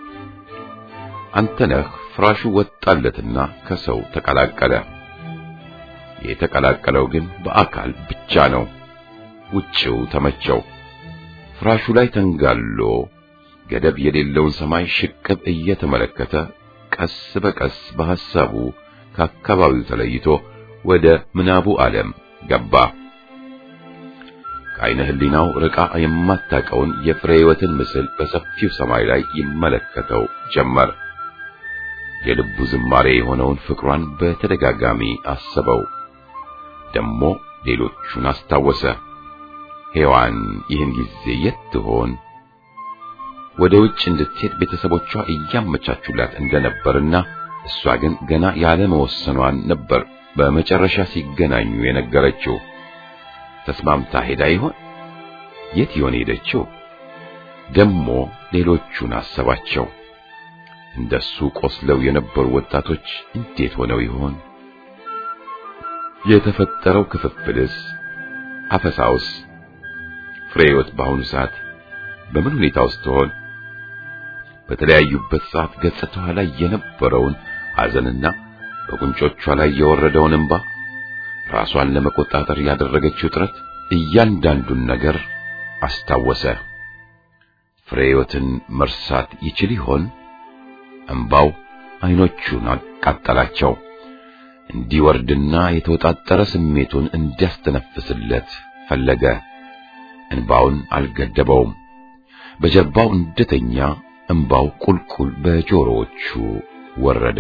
አንተነህ ፍራሹ ወጣለትና ከሰው ተቀላቀለ። የተቀላቀለው ግን በአካል ብቻ ነው። ውጭው ተመቸው። ፍራሹ ላይ ተንጋሎ ገደብ የሌለውን ሰማይ ሽቅብ እየተመለከተ ቀስ በቀስ በሐሳቡ ከአካባቢው ተለይቶ ወደ ምናቡ ዓለም ገባ። ከዓይነ ሕሊናው ርቃ የማታቀውን የፍሬ ሕይወትን ምስል በሰፊው ሰማይ ላይ ይመለከተው ጀመር። የልቡ ዝማሬ የሆነውን ፍቅሯን በተደጋጋሚ አሰበው። ደሞ ሌሎቹን አስታወሰ። ሔዋን ይህን ጊዜ የት ትሆን? ወደ ውጭ እንድትሄድ ቤተሰቦቿ እያመቻቹላት እንደነበርና እሷ ግን ገና ያለ መወሰኗን ነበር በመጨረሻ ሲገናኙ የነገረችው። ተስማምታ ሄዳ ይሆን? የት ይሆን ሄደችው? ደሞ ሌሎቹን አሰባቸው። እንደሱ ቆስለው የነበሩ ወጣቶች እንዴት ሆነው ይሆን? የተፈጠረው ክፍፍልስ፣ አፈሳውስ? ፍሬህይወት በአሁኑ ሰዓት በምን ሁኔታ ውስጥ ትሆን? በተለያዩበት ሰዓት ገጽታዋ ላይ የነበረውን ሐዘንና በጉንጮቿ ላይ የወረደውን እንባ፣ ራሷን ለመቆጣጠር ያደረገችው ጥረት እያንዳንዱን ነገር አስታወሰ። ፍሬህይወትን መርሳት ይችል ይሆን? እንባው አይኖቹን አቃጠላቸው። እንዲወርድና የተወጣጠረ ስሜቱን እንዲያስተነፍስለት ፈለገ። እንባውን አልገደበውም። በጀርባው እንደተኛ እንባው ቁልቁል በጆሮዎቹ ወረደ።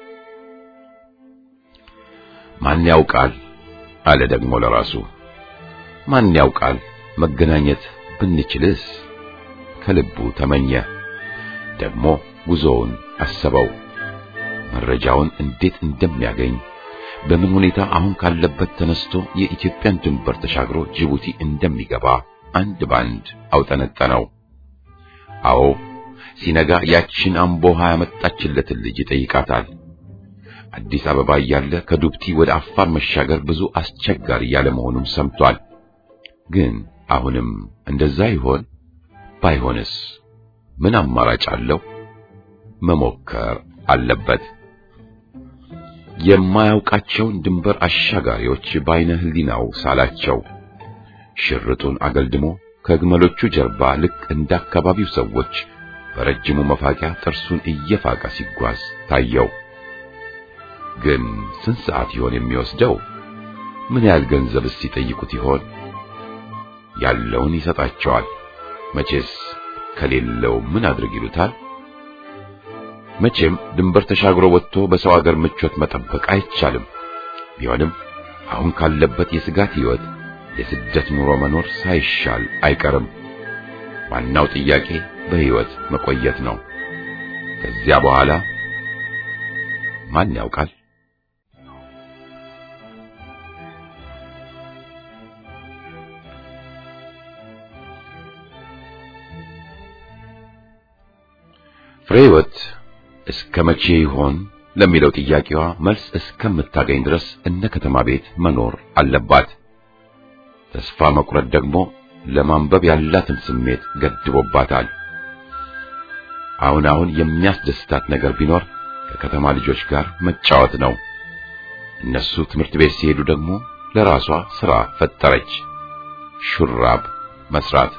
ማን ያውቃል አለ ደግሞ ለራሱ። ማን ያውቃል መገናኘት ብንችልስ? ከልቡ ተመኘ። ደግሞ ጉዞውን አሰበው። መረጃውን እንዴት እንደሚያገኝ በምን ሁኔታ አሁን ካለበት ተነስቶ የኢትዮጵያን ድንበር ተሻግሮ ጅቡቲ እንደሚገባ አንድ ባንድ አውጠነጠነው። አዎ ሲነጋ ያችን አምቦሃ ያመጣችለትን ልጅ ይጠይቃታል። አዲስ አበባ እያለ ከዱብቲ ወደ አፋር መሻገር ብዙ አስቸጋሪ ያለ መሆኑን ሰምቷል። ግን አሁንም እንደዛ ይሆን? ባይሆንስ ምን አማራጭ አለው? መሞከር አለበት። የማያውቃቸውን ድንበር አሻጋሪዎች በዓይነ ሕሊናው ሳላቸው። ሽርጡን አገልድሞ ከግመሎቹ ጀርባ ልክ እንደ አካባቢው ሰዎች በረጅሙ መፋቂያ ጥርሱን እየፋቀ ሲጓዝ ታየው። ግን ስንት ሰዓት ይሆን የሚወስደው? ምን ያህል ገንዘብስ ሲጠይቁት ይሆን? ያለውን ይሰጣቸዋል። መቼስ ከሌለው ምን አድርግ ይሉታል? መቼም ድንበር ተሻግሮ ወጥቶ በሰው አገር ምቾት መጠበቅ አይቻልም። ቢሆንም አሁን ካለበት የስጋት ሕይወት የስደት ኑሮ መኖር ሳይሻል አይቀርም። ዋናው ጥያቄ በሕይወት መቆየት ነው። ከዚያ በኋላ ማን ያውቃል? ፍሬህይወት እስከ መቼ ይሆን ለሚለው ጥያቄዋ መልስ እስከምታገኝ ድረስ እነ ከተማ ቤት መኖር አለባት። ተስፋ መቁረጥ ደግሞ ለማንበብ ያላትን ስሜት ገድቦባታል። አሁን አሁን የሚያስደስታት ነገር ቢኖር ከከተማ ልጆች ጋር መጫወት ነው። እነሱ ትምህርት ቤት ሲሄዱ ደግሞ ለራሷ ሥራ ፈጠረች፣ ሹራብ መስራት።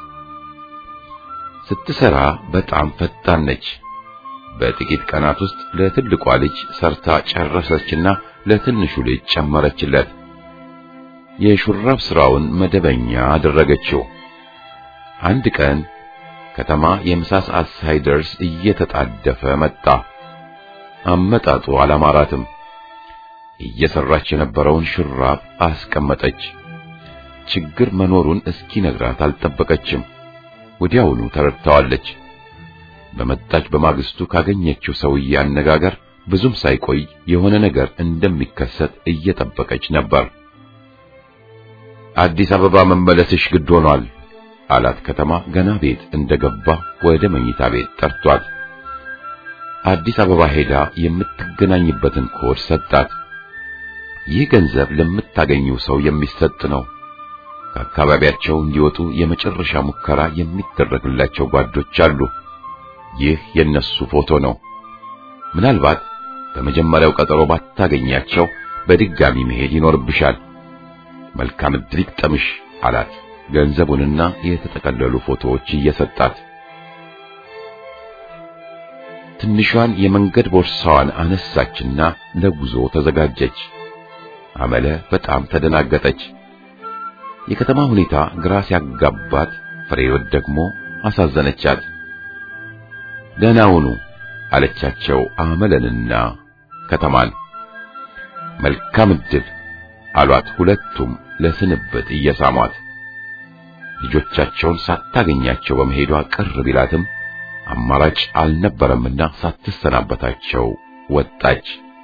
ስትሰራ በጣም ፈጣን ነች። በጥቂት ቀናት ውስጥ ለትልቋ ልጅ ሰርታ ጨረሰችና ለትንሹ ልጅ ጨመረችለት። የሹራብ ስራውን መደበኛ አደረገችው። አንድ ቀን ከተማ የምሳ ሰዓት ሳይደርስ እየተጣደፈ መጣ። አመጣጡ አላማራትም። እየሰራች የነበረውን ሹራብ አስቀመጠች። ችግር መኖሩን እስኪነግራት አልጠበቀችም። ወዲያውኑ ተረድታዋለች። በመጣች በማግስቱ ካገኘችው ሰውዬ አነጋገር ብዙም ሳይቆይ የሆነ ነገር እንደሚከሰት እየጠበቀች ነበር። አዲስ አበባ መመለስሽ ግድ ሆኗል አላት። ከተማ ገና ቤት እንደገባ ወደ መኝታ ቤት ጠርቷት አዲስ አበባ ሄዳ የምትገናኝበትን ኮድ ሰጣት። ይህ ገንዘብ ለምታገኘው ሰው የሚሰጥ ነው። ከአካባቢያቸው እንዲወጡ የመጨረሻ ሙከራ የሚደረግላቸው ጓዶች አሉ። ይህ የነሱ ፎቶ ነው። ምናልባት በመጀመሪያው ቀጠሮ ባታገኛቸው በድጋሚ መሄድ ይኖርብሻል። መልካም ዕድል ይግጠምሽ አላት። ገንዘቡንና የተጠቀለሉ ፎቶዎች እየሰጣት ትንሿን የመንገድ ቦርሳዋን አነሳችና ለጉዞ ተዘጋጀች። አመለ በጣም ተደናገጠች። የከተማ ሁኔታ ግራ ሲያጋባት፣ ፍሬህይወት ደግሞ አሳዘነቻት። ደህና ሁኑ አለቻቸው አመለንና ከተማን። መልካም ዕድል አሏት ሁለቱም ለስንብት እየሳሟት። ልጆቻቸውን ሳታገኛቸው በመሄዷ ቅር ቢላትም አማራጭ አልነበረምና ሳትሰናበታቸው ወጣች።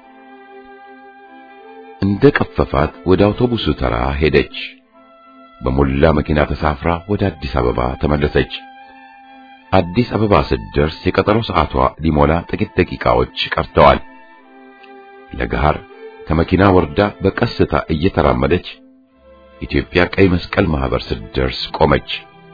እንደ ቀፈፋት ወደ አውቶቡሱ ተራ ሄደች። በሞላ መኪና ተሳፍራ ወደ አዲስ አበባ ተመለሰች። አዲስ አበባ ስትደርስ የቀጠሮ ሰዓቷ ሊሞላ ጥቂት ደቂቃዎች ቀርተዋል። ለገሃር ከመኪና ወርዳ በቀስታ እየተራመደች ኢትዮጵያ ቀይ መስቀል ማህበር ስትደርስ ቆመች።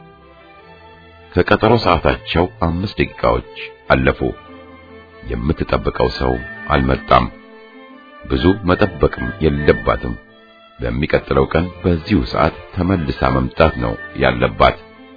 ከቀጠሮ ሰዓታቸው አምስት ደቂቃዎች አለፉ። የምትጠብቀው ሰው አልመጣም። ብዙ መጠበቅም የለባትም። በሚቀጥለው ቀን በዚሁ ሰዓት ተመልሳ መምጣት ነው ያለባት።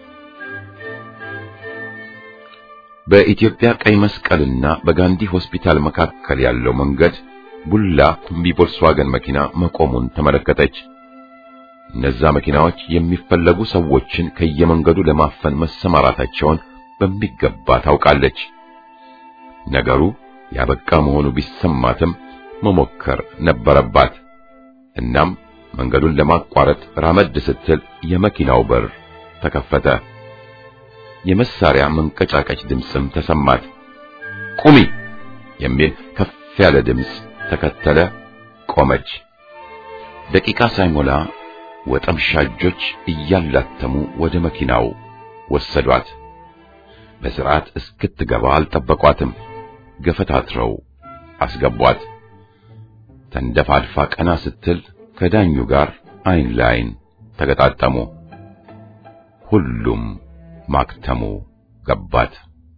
በኢትዮጵያ ቀይ መስቀልና በጋንዲ ሆስፒታል መካከል ያለው መንገድ ቡላ ኩምቢ ቮልስዋገን መኪና መቆሙን ተመለከተች። እነዛ መኪናዎች የሚፈለጉ ሰዎችን ከየመንገዱ ለማፈን መሰማራታቸውን በሚገባ ታውቃለች። ነገሩ ያበቃ መሆኑ ቢሰማትም መሞከር ነበረባት። እናም መንገዱን ለማቋረጥ ራመድ ስትል የመኪናው በር ተከፈተ። የመሳሪያ መንቀጫቀጭ ድምፅም ተሰማት። ቁሚ የሚል ከፍ ያለ ድምፅ ተከተለ። ቆመች። ደቂቃ ሳይሞላ ወጠምሻጆች እያላተሙ ወደ መኪናው ወሰዷት። በስርዓት እስክትገባ አልጠበቋትም። ገፈታትረው አስገቧት። ተንደፋድፋ ቀና ስትል ከዳኙ ጋር አይን ላይን ተገጣጠሙ። ሁሉም ማክተሙ ገባት።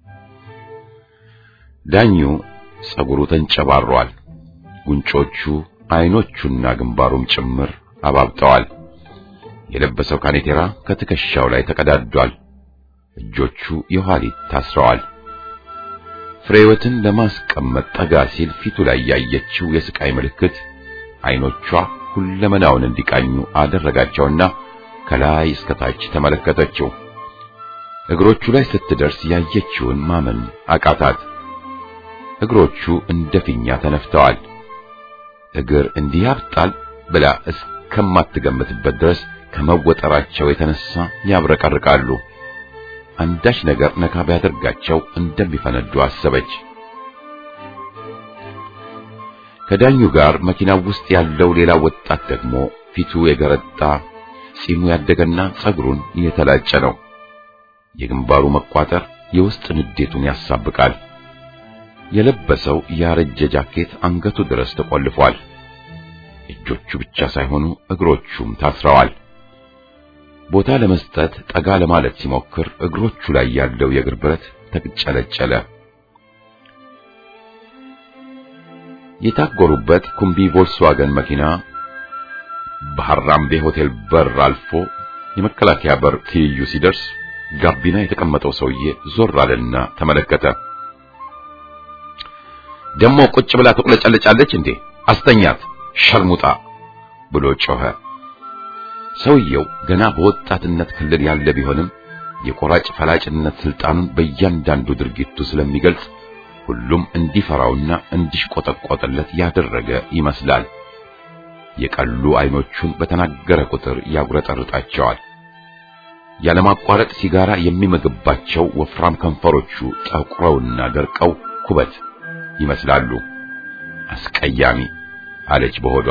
ዳኙ ጸጉሩ ተንጨባሯል። ጉንጮቹ፣ አይኖቹና ግንባሩም ጭምር አባብጠዋል። የለበሰው ካኔቴራ ከትከሻው ላይ ተቀዳዷል። እጆቹ የኋሊት ታስረዋል። ፍሬወትን ለማስቀመጥ ጠጋ ሲል ፊቱ ላይ ያየችው የስቃይ ምልክት አይኖቿ ሁለመናውን እንዲቃኙ አደረጋቸውና ከላይ እስከ ታች ተመለከተችው። እግሮቹ ላይ ስትደርስ ያየችውን ማመን አቃታት። እግሮቹ እንደ ፊኛ ተነፍተዋል። እግር እንዲህ ያብጣል ብላ እስከማትገምትበት ድረስ ከመወጠራቸው የተነሳ ያብረቀርቃሉ። አንዳች ነገር ነካ ቢያደርጋቸው እንደሚፈነዱ አሰበች። ከዳኙ ጋር መኪናው ውስጥ ያለው ሌላ ወጣት ደግሞ ፊቱ የገረጣ ጺሙ ያደገና ጸጉሩን የተላጨ ነው። የግንባሩ መቋጠር የውስጥ ንዴቱን ያሳብቃል። የለበሰው ያረጀ ጃኬት አንገቱ ድረስ ተቆልፏል። እጆቹ ብቻ ሳይሆኑ እግሮቹም ታስረዋል። ቦታ ለመስጠት ጠጋ ለማለት ሲሞክር እግሮቹ ላይ ያለው የእግር ብረት ተቅጨለጨለ። የታጎሩበት ኩምቢ ቮልስዋገን መኪና በሐራምቤ ሆቴል በር አልፎ የመከላከያ በር ትይዩ ሲደርስ ጋቢና የተቀመጠው ሰውዬ ዞር አለና ተመለከተ። ደሞ ቁጭ ብላ ትቁለጨለጫለች እንዴ? አስተኛት ሸርሙጣ ብሎ ጮኸ። ሰውየው ገና በወጣትነት ክልል ያለ ቢሆንም የቆራጭ ፈላጭነት ስልጣኑን በእያንዳንዱ ድርጊቱ ስለሚገልጽ ሁሉም እንዲፈራውና እንዲሽቆጠቆጥለት ያደረገ ይመስላል። የቀሉ አይኖቹን በተናገረ ቁጥር ያጉረጠርጣቸዋል። ያለማቋረጥ ሲጋራ የሚመግባቸው ወፍራም ከንፈሮቹ ጠቁረውና ደርቀው ኩበት ይመስላሉ። አስቀያሚ አለች በሆዷ።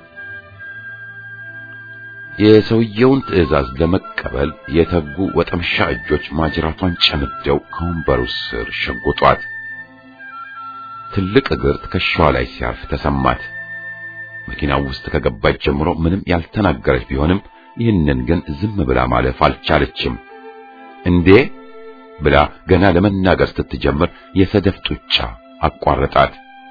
የሰውየውን ትዕዛዝ ለመቀበል የተጉ ወጠምሻ እጆች ማጅራቷን ጨምደው ከወንበሩ ስር ሸጎጧት። ትልቅ እግር ትከሻዋ ላይ ሲያርፍ ተሰማት። መኪናው ውስጥ ከገባች ጀምሮ ምንም ያልተናገረች ቢሆንም ይህንን ግን ዝም ብላ ማለፍ አልቻለችም። እንዴ ብላ ገና ለመናገር ስትጀምር የሰደፍ ጡጫ አቋረጣት።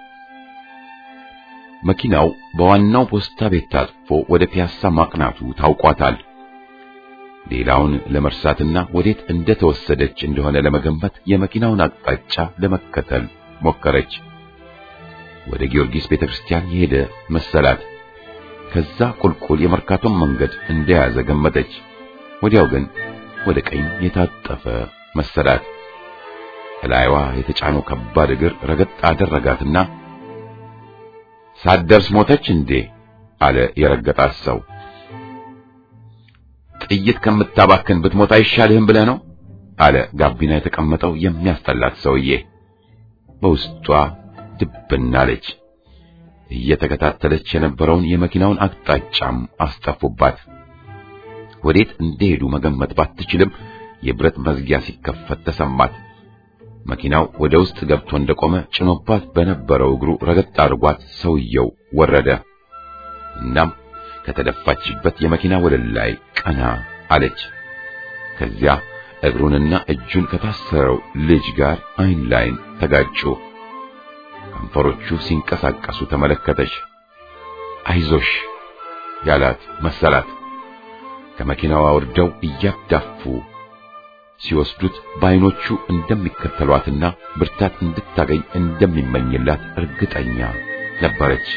መኪናው በዋናው ፖስታ ቤት ታጥፎ ወደ ፒያሳ ማቅናቱ ታውቋታል። ሌላውን ለመርሳትና ወዴት እንደተወሰደች እንደሆነ ለመገንበት የመኪናውን አቅጣጫ ለመከተል ሞከረች። ወደ ጊዮርጊስ ቤተክርስቲያን የሄደ መሰላት። ከዛ ቁልቁል የመርካቶን መንገድ እንደያዘ ገመተች። ወዲያው ግን ወደ ቀኝ የታጠፈ መሰላት። እላይዋ የተጫነው ከባድ እግር ረገጥ አደረጋትና ሳትደርስ ሞተች እንዴ አለ የረገጣት ሰው። ጥይት ከምታባክን ብትሞት አይሻልህም ብለህ ነው አለ ጋቢና የተቀመጠው የሚያስጠላት ሰውዬ። በውስጧ ድብና አለች። እየተከታተለች የነበረውን የመኪናውን አቅጣጫም አስጠፉባት። ወዴት እንደሄዱ መገመት ባትችልም የብረት መዝጊያ ሲከፈት ተሰማት። መኪናው ወደ ውስጥ ገብቶ እንደቆመ ጭኖባት በነበረው እግሩ ረገጥ አድርጓት ሰውየው ወረደ። እናም ከተደፋችበት የመኪና ወለል ላይ ቀና አለች። ከዚያ እግሩንና እጁን ከታሰረው ልጅ ጋር አይን ላይን ተጋጩ። ከንፈሮቹ ሲንቀሳቀሱ ተመለከተች። አይዞሽ ያላት መሰላት። ከመኪናዋ ወርደው እያዳፉ ሲወስዱት በዓይኖቹ እንደሚከተሏትና ብርታት እንድታገኝ እንደሚመኝላት እርግጠኛ ነበረች።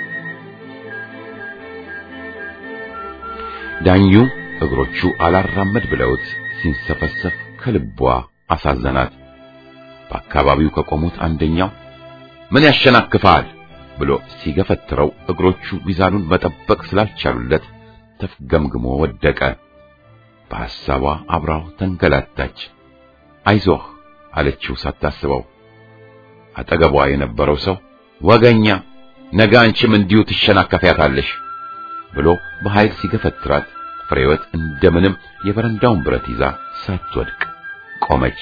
ዳኙ እግሮቹ አላራመድ ብለውት ሲንሰፈሰፍ ከልቧ አሳዘናት። በአካባቢው ከቆሙት አንደኛው ምን ያሸናክፋል ብሎ ሲገፈትረው እግሮቹ ሚዛኑን መጠበቅ ስላልቻሉለት ተፍገምግሞ ወደቀ። በሐሳቧ አብራው ተንገላታች። አይዞህ አለችው ሳታስበው። አጠገቧ የነበረው ሰው ወገኛ፣ ነገ አንቺም እንዲሁ ትሸናከፊያታለሽ ብሎ በኃይል ሲገፈትራት ፍሬወት እንደምንም የበረንዳውን ብረት ይዛ ሳትወድቅ ቆመች።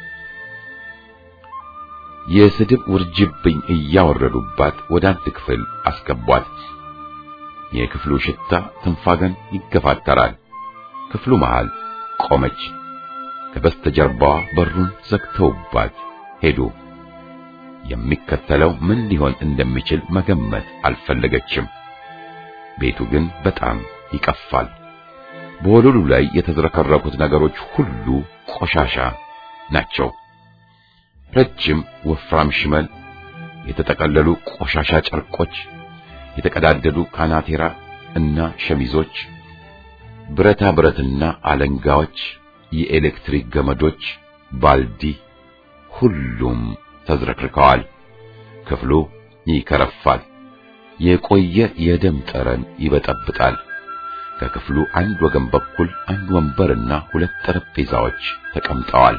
የስድብ ውርጅብኝ እያወረዱባት ወደ አንድ ክፍል አስገቧት። የክፍሉ ሽታ ትንፋገን ይገፋተራል። ክፍሉ መሃል ቆመች። ከበስተጀርባዋ በሩን ዘግተውባት ሄዱ። የሚከተለው ምን ሊሆን እንደሚችል መገመት አልፈለገችም። ቤቱ ግን በጣም ይቀፋል። በወለሉ ላይ የተዝረከረኩት ነገሮች ሁሉ ቆሻሻ ናቸው። ረጅም ወፍራም ሽመል፣ የተጠቀለሉ ቆሻሻ ጨርቆች፣ የተቀዳደዱ ካናቴራ እና ሸሚዞች፣ ብረታ ብረትና አለንጋዎች፣ የኤሌክትሪክ ገመዶች፣ ባልዲ፣ ሁሉም ተዝረክርከዋል። ክፍሉ ይከረፋል። የቆየ የደም ጠረን ይበጠብጣል። ከክፍሉ አንድ ወገን በኩል አንድ ወንበርና ሁለት ጠረጴዛዎች ተቀምጠዋል።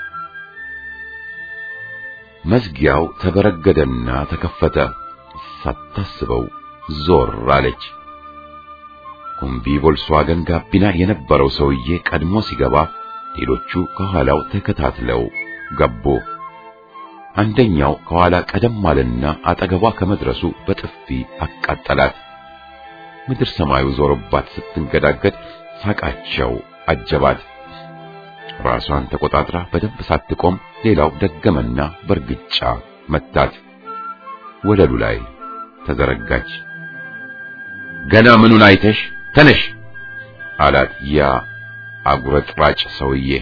መዝጊያው ተበረገደና ተከፈተ። ሳታስበው ዞር አለች። ኩምቢ ቮልስዋገን ጋቢና የነበረው ሰውዬ ቀድሞ ሲገባ ሌሎቹ ከኋላው ተከታትለው ገቡ። አንደኛው ከኋላ ቀደም አለና አጠገቧ ከመድረሱ በጥፊ አቃጠላት። ምድር ሰማዩ ዞሮባት ስትንገዳገድ ሳቃቸው አጀባት። ራሷን ተቆጣጥራ በደንብ ሳትቆም ሌላው ደገመና በርግጫ መታት። ወለሉ ላይ ተዘረጋች። ገና ምኑን አይተሽ ተነሽ አላት ያ አጉረጥራጭ ሰውዬ።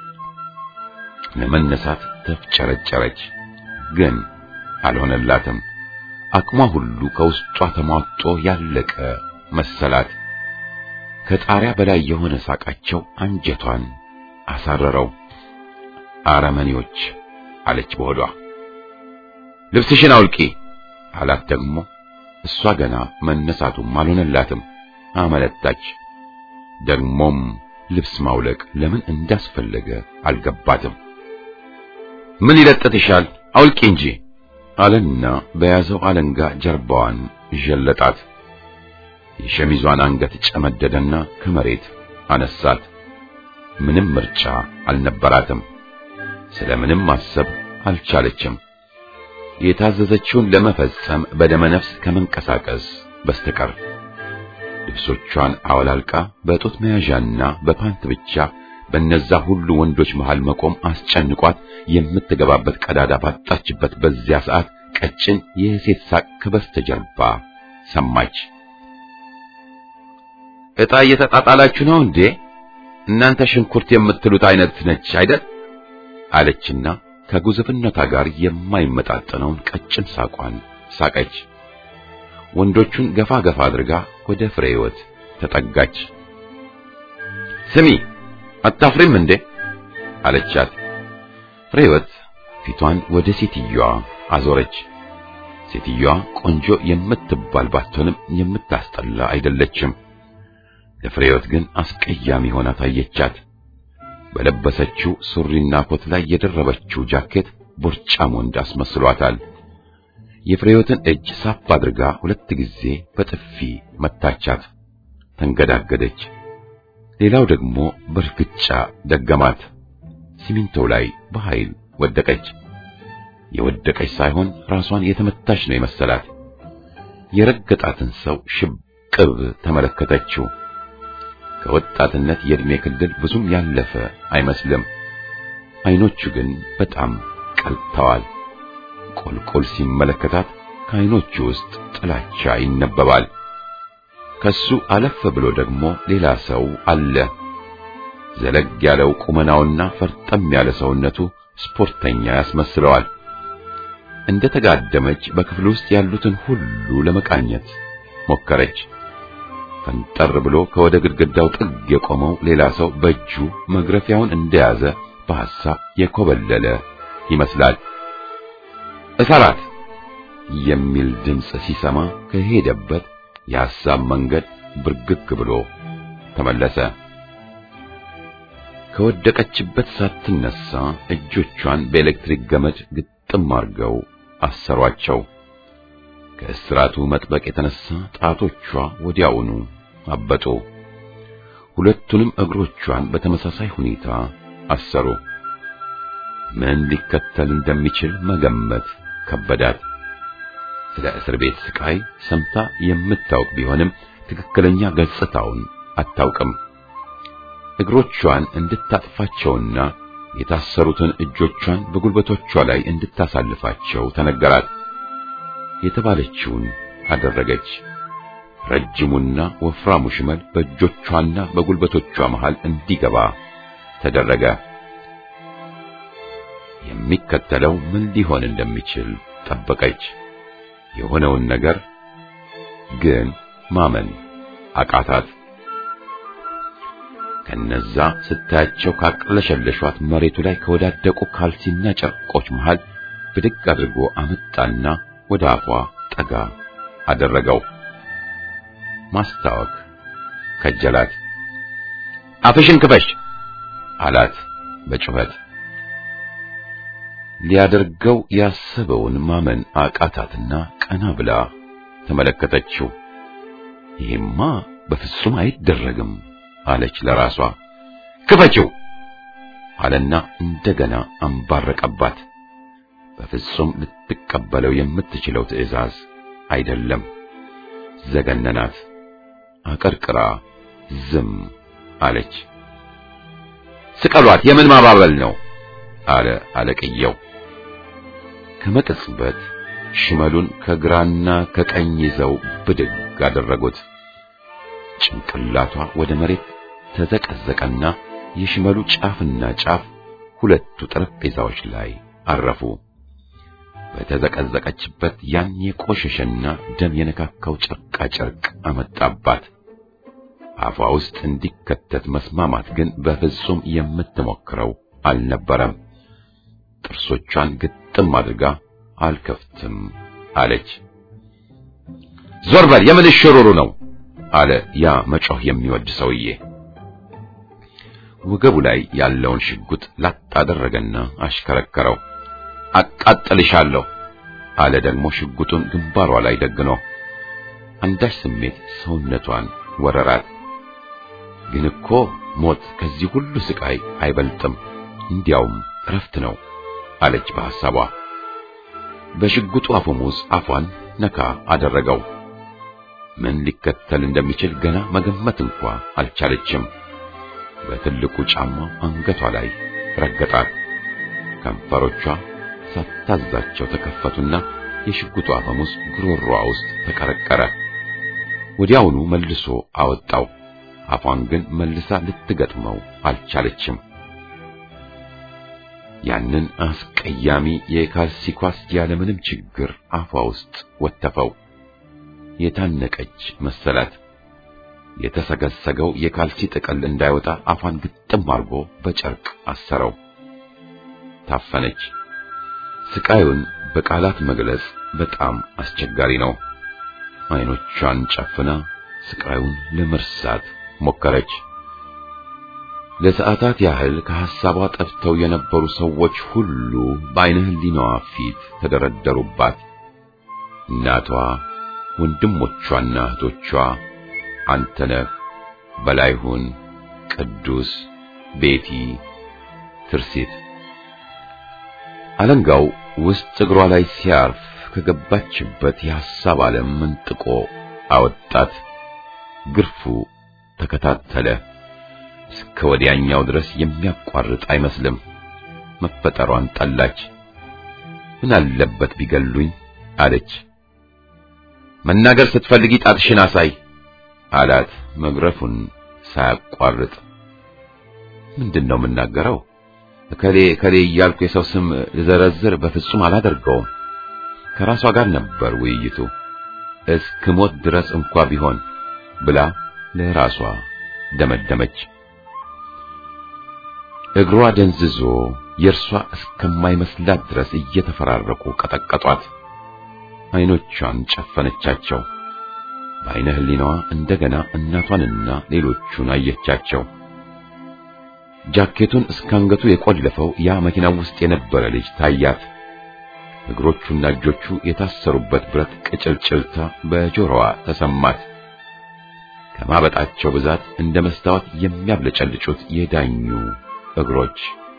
ለመነሳት ተፍጨረጨረች፣ ግን አልሆነላትም። አቅሟ ሁሉ ከውስጧ ተሟጦ ያለቀ መሰላት። ከጣሪያ በላይ የሆነ ሳቃቸው አንጀቷን አሳረረው። አረመኔዎች አለች በሆዷ። ልብስሽን አውልቂ አላት ደግሞ። እሷ ገና መነሳቱም አልሆነላትም። አመለጣች። ደግሞም ልብስ ማውለቅ ለምን እንዳስፈለገ አልገባትም። ምን ይለጥትሻል? አውልቂ እንጂ አለና በያዘው አለንጋ ጀርባዋን ዠለጣት። የሸሚዟን አንገት ጨመደደና ከመሬት አነሳት። ምንም ምርጫ አልነበራትም። ስለምንም ማሰብ አልቻለችም። የታዘዘችውን ለመፈጸም በደመ ነፍስ ከመንቀሳቀስ በስተቀር ልብሶቿን አወላልቃ በጡት መያዣና በፓንት ብቻ በነዛ ሁሉ ወንዶች መሃል መቆም አስጨንቋት የምትገባበት ቀዳዳ ባጣችበት በዚያ ሰዓት ቀጭን የሴት ሳቅ ከበስተጀርባ ሰማች። ዕጣ እየተጣጣላችሁ ነው እንዴ? እናንተ ሽንኩርት የምትሉት አይነት ነች አይደል? አለችና ከጉዝፍነቷ ጋር የማይመጣጠነውን ቀጭን ሳቋን ሳቀች። ወንዶቹን ገፋ ገፋ አድርጋ ወደ ፍሬ ሕይወት ተጠጋች። ስሚ አታፍሪም እንዴ አለቻት። ፍሬ ሕይወት ፊቷን ወደ ሴትዮዋ አዞረች። ሴትዮዋ ቆንጆ የምትባል ባትሆንም የምታስጠላ አይደለችም። ለፍሬ ሕይወት ግን አስቀያሚ ሆና ታየቻት። በለበሰችው ሱሪና ኮት ላይ የደረበችው ጃኬት ቦርጫም ወንድ አስመስሏታል። የፍሬዮትን እጅ ሳፍ አድርጋ ሁለት ጊዜ በጥፊ መታቻት። ተንገዳገደች። ሌላው ደግሞ በእርግጫ ደገማት። ሲሚንቶው ላይ በኃይል ወደቀች። የወደቀች ሳይሆን ራሷን የተመታች ነው የመሰላት። የረገጣትን ሰው ሽብቅብ ተመለከተችው። ከወጣትነት የዕድሜ ክልል ብዙም ያለፈ አይመስልም። አይኖቹ ግን በጣም ቀልተዋል። ቁልቁል ሲመለከታት ከአይኖቹ ውስጥ ጥላቻ ይነበባል። ከሱ አለፍ ብሎ ደግሞ ሌላ ሰው አለ። ዘለግ ያለው ቁመናውና ፈርጠም ያለ ሰውነቱ ስፖርተኛ ያስመስለዋል። እንደ ተጋደመች በክፍል ውስጥ ያሉትን ሁሉ ለመቃኘት ሞከረች። ፈንጠር ብሎ ከወደ ግድግዳው ጥግ የቆመው ሌላ ሰው በእጁ መግረፊያውን እንደያዘ በሐሳብ የኮበለለ ይመስላል። እሰራት የሚል ድምፅ ሲሰማ ከሄደበት የሐሳብ መንገድ ብርግግ ብሎ ተመለሰ። ከወደቀችበት ሳትነሳ እጆቿን በኤሌክትሪክ ገመድ ግጥም አድርገው አሰሯቸው። ከእስራቱ መጥበቅ የተነሳ ጣቶቿ ወዲያውኑ አበጡ። ሁለቱንም እግሮቿን በተመሳሳይ ሁኔታ አሰሩ። ምን ሊከተል እንደሚችል መገመት ከበዳት። ስለ እስር ቤት ስቃይ ሰምታ የምታውቅ ቢሆንም ትክክለኛ ገጽታውን አታውቅም። እግሮቿን እንድታጥፋቸውና የታሰሩትን እጆቿን በጉልበቶቿ ላይ እንድታሳልፋቸው ተነገራት። የተባለችውን አደረገች። ረጅሙና ወፍራሙ ሽመል በእጆቿና በጉልበቶቿ መሃል እንዲገባ ተደረገ። የሚከተለው ምን ሊሆን እንደሚችል ጠበቀች። የሆነውን ነገር ግን ማመን አቃታት። ከነዛ ስታያቸው ካቅለሸለሿት መሬቱ ላይ ከወዳደቁ ካልሲና ጨርቆች መሃል ብድግ አድርጎ አመጣና ወደ አፏ ጠጋ አደረገው። ማስታወክ ከጀላት። አፍሽን ክፈሽ አላት በጩኸት። ሊያደርገው ያሰበውን ማመን አቃታትና ቀና ብላ ተመለከተችው። ይሄማ በፍጹም አይደረግም አለች ለራሷ። ክፈችው አለና እንደገና አንባረቀባት። በፍጹም ልትቀበለው የምትችለው ትዕዛዝ አይደለም። ዘገነናት። አቀርቅራ ዝም አለች። ስቀሏት፣ የምን ማባበል ነው አለ አለቅየው። ከመቅጽበት ሽመሉን ከግራና ከቀኝ ይዘው ብድግ አደረጉት። ጭንቅላቷ ወደ መሬት ተዘቀዘቀና የሽመሉ ጫፍና ጫፍ ሁለቱ ጠረጴዛዎች ላይ አረፉ። በተዘቀዘቀችበት ያን የቆሸሸና ደም የነካካው ጨርቃ ጨርቅ አመጣባት። አፏ ውስጥ እንዲከተት መስማማት ግን በፍጹም የምትሞክረው አልነበረም። ጥርሶቿን ግጥም አድርጋ አልከፍትም አለች። ዞር በል የምን ሽሩሩ ነው አለ ያ መጮህ የሚወድ ሰውዬ። ወገቡ ላይ ያለውን ሽጉጥ ላጥ አደረገና አሽከረከረው። አቃጥልሻለሁ አለ ደግሞ ሽጉጡን ግንባሯ ላይ ደግኖ። አንዳች ስሜት ሰውነቷን ወረራት። ግን እኮ ሞት ከዚህ ሁሉ ስቃይ አይበልጥም፣ እንዲያውም እረፍት ነው አለች በሐሳቧ። በሽጉጡ አፈሙዝ አፏን ነካ አደረገው። ምን ሊከተል እንደሚችል ገና መገመት እንኳ አልቻለችም። በትልቁ ጫማው አንገቷ ላይ ረገጣት። ከንፈሮቿ ሳታዛቸው ተከፈቱና የሽጉጡ አፈሙዝ ጉሮሮዋ ውስጥ ተቀረቀረ። ወዲያውኑ መልሶ አወጣው። አፏን ግን መልሳ ልትገጥመው አልቻለችም። ያንን አስቀያሚ የካልሲ ኳስ ያለምንም ችግር አፏ ውስጥ ወተፈው። የታነቀች መሰላት። የተሰገሰገው የካልሲ ጥቅል እንዳይወጣ አፏን ግጥም አድርጎ በጨርቅ አሰረው። ታፈነች። ስቃዩን በቃላት መግለጽ በጣም አስቸጋሪ ነው። አይኖቿን ጨፍና ስቃዩን ለመርሳት ሞከረች። ለሰዓታት ያህል ከሐሳቧ ጠፍተው የነበሩ ሰዎች ሁሉ በዓይነ ሕሊናዋ ፊት ተደረደሩባት። እናቷ፣ ወንድሞቿና እህቶቿ፣ አንተነህ፣ በላይሁን፣ ቅዱስ፣ ቤቲ፣ ትርሲት። አለንጋው ውስጥ እግሯ ላይ ሲያርፍ ከገባችበት የሐሳብ ዓለም ምንጥቆ አወጣት። ግርፉ ተከታተለ። እስከ ወዲያኛው ድረስ የሚያቋርጥ አይመስልም። መፈጠሯን ጠላች። ምን አለበት ቢገሉኝ አለች። መናገር ስትፈልጊ ጣትሽን አሳይ አላት መግረፉን ሳያቋርጥ። ምንድን ነው የምናገረው? እከሌ እከሌ እያልኩ የሰው ስም ልዘረዝር በፍጹም አላደርገውም። ከራሷ ጋር ነበር ውይይቱ። እስክሞት ድረስ እንኳ ቢሆን ብላ ለራሷ ደመደመች። እግሯ ደንዝዞ የእርሷ እስከማይመስላት ድረስ እየተፈራረቁ ቀጠቀጧት። አይኖቿን ጨፈነቻቸው። በዓይነ ሕሊናዋ እንደገና እናቷንና ሌሎቹን አየቻቸው። ጃኬቱን እስካንገቱ የቆለፈው ያ መኪና ውስጥ የነበረ ልጅ ታያት። እግሮቹና እጆቹ የታሰሩበት ብረት ቅጭልጭልታ በጆሮዋ ተሰማት። ከማበጣቸው ብዛት እንደ መስታወት የሚያብለጨልጩት የዳኙ እግሮች።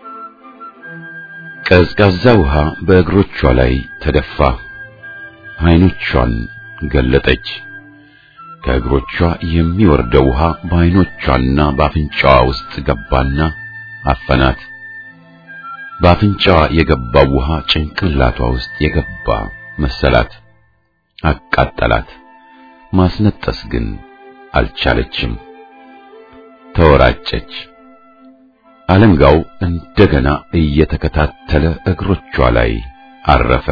ቀዝቃዛ ውሃ በእግሮቿ ላይ ተደፋ። አይኖቿን ገለጠች። ከእግሮቿ የሚወርደው ውሃ በአይኖቿና በአፍንጫዋ ውስጥ ገባና አፈናት። በአፍንጫዋ የገባው ውሃ ጭንቅላቷ ውስጥ የገባ መሰላት፣ አቃጠላት። ማስነጠስ ግን አልቻለችም። ተወራጨች። አለንጋው እንደገና እየተከታተለ እግሮቿ ላይ አረፈ።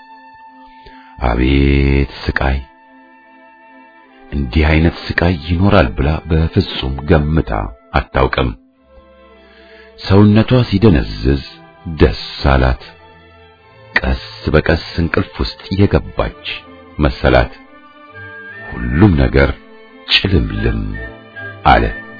አቤት ስቃይ! እንዲህ አይነት ስቃይ ይኖራል ብላ በፍጹም ገምታ አታውቅም። ሰውነቷ ሲደነዝዝ ደስ አላት። ቀስ በቀስ እንቅልፍ ውስጥ የገባች መሰላት። ሁሉም ነገር ጭልምልም አለ።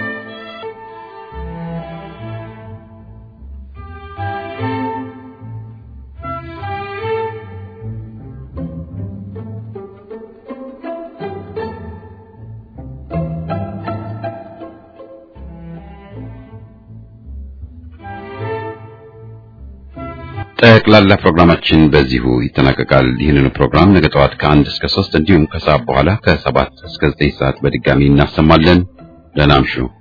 ጠቅላላ ፕሮግራማችን በዚሁ ይጠናቀቃል። ይህንን ፕሮግራም ነገ ጠዋት ከአንድ እስከ ሶስት እንዲሁም ከሰዓት በኋላ ከሰባት እስከ ዘጠኝ ሰዓት በድጋሚ እናሰማለን። ደህና እምሹ።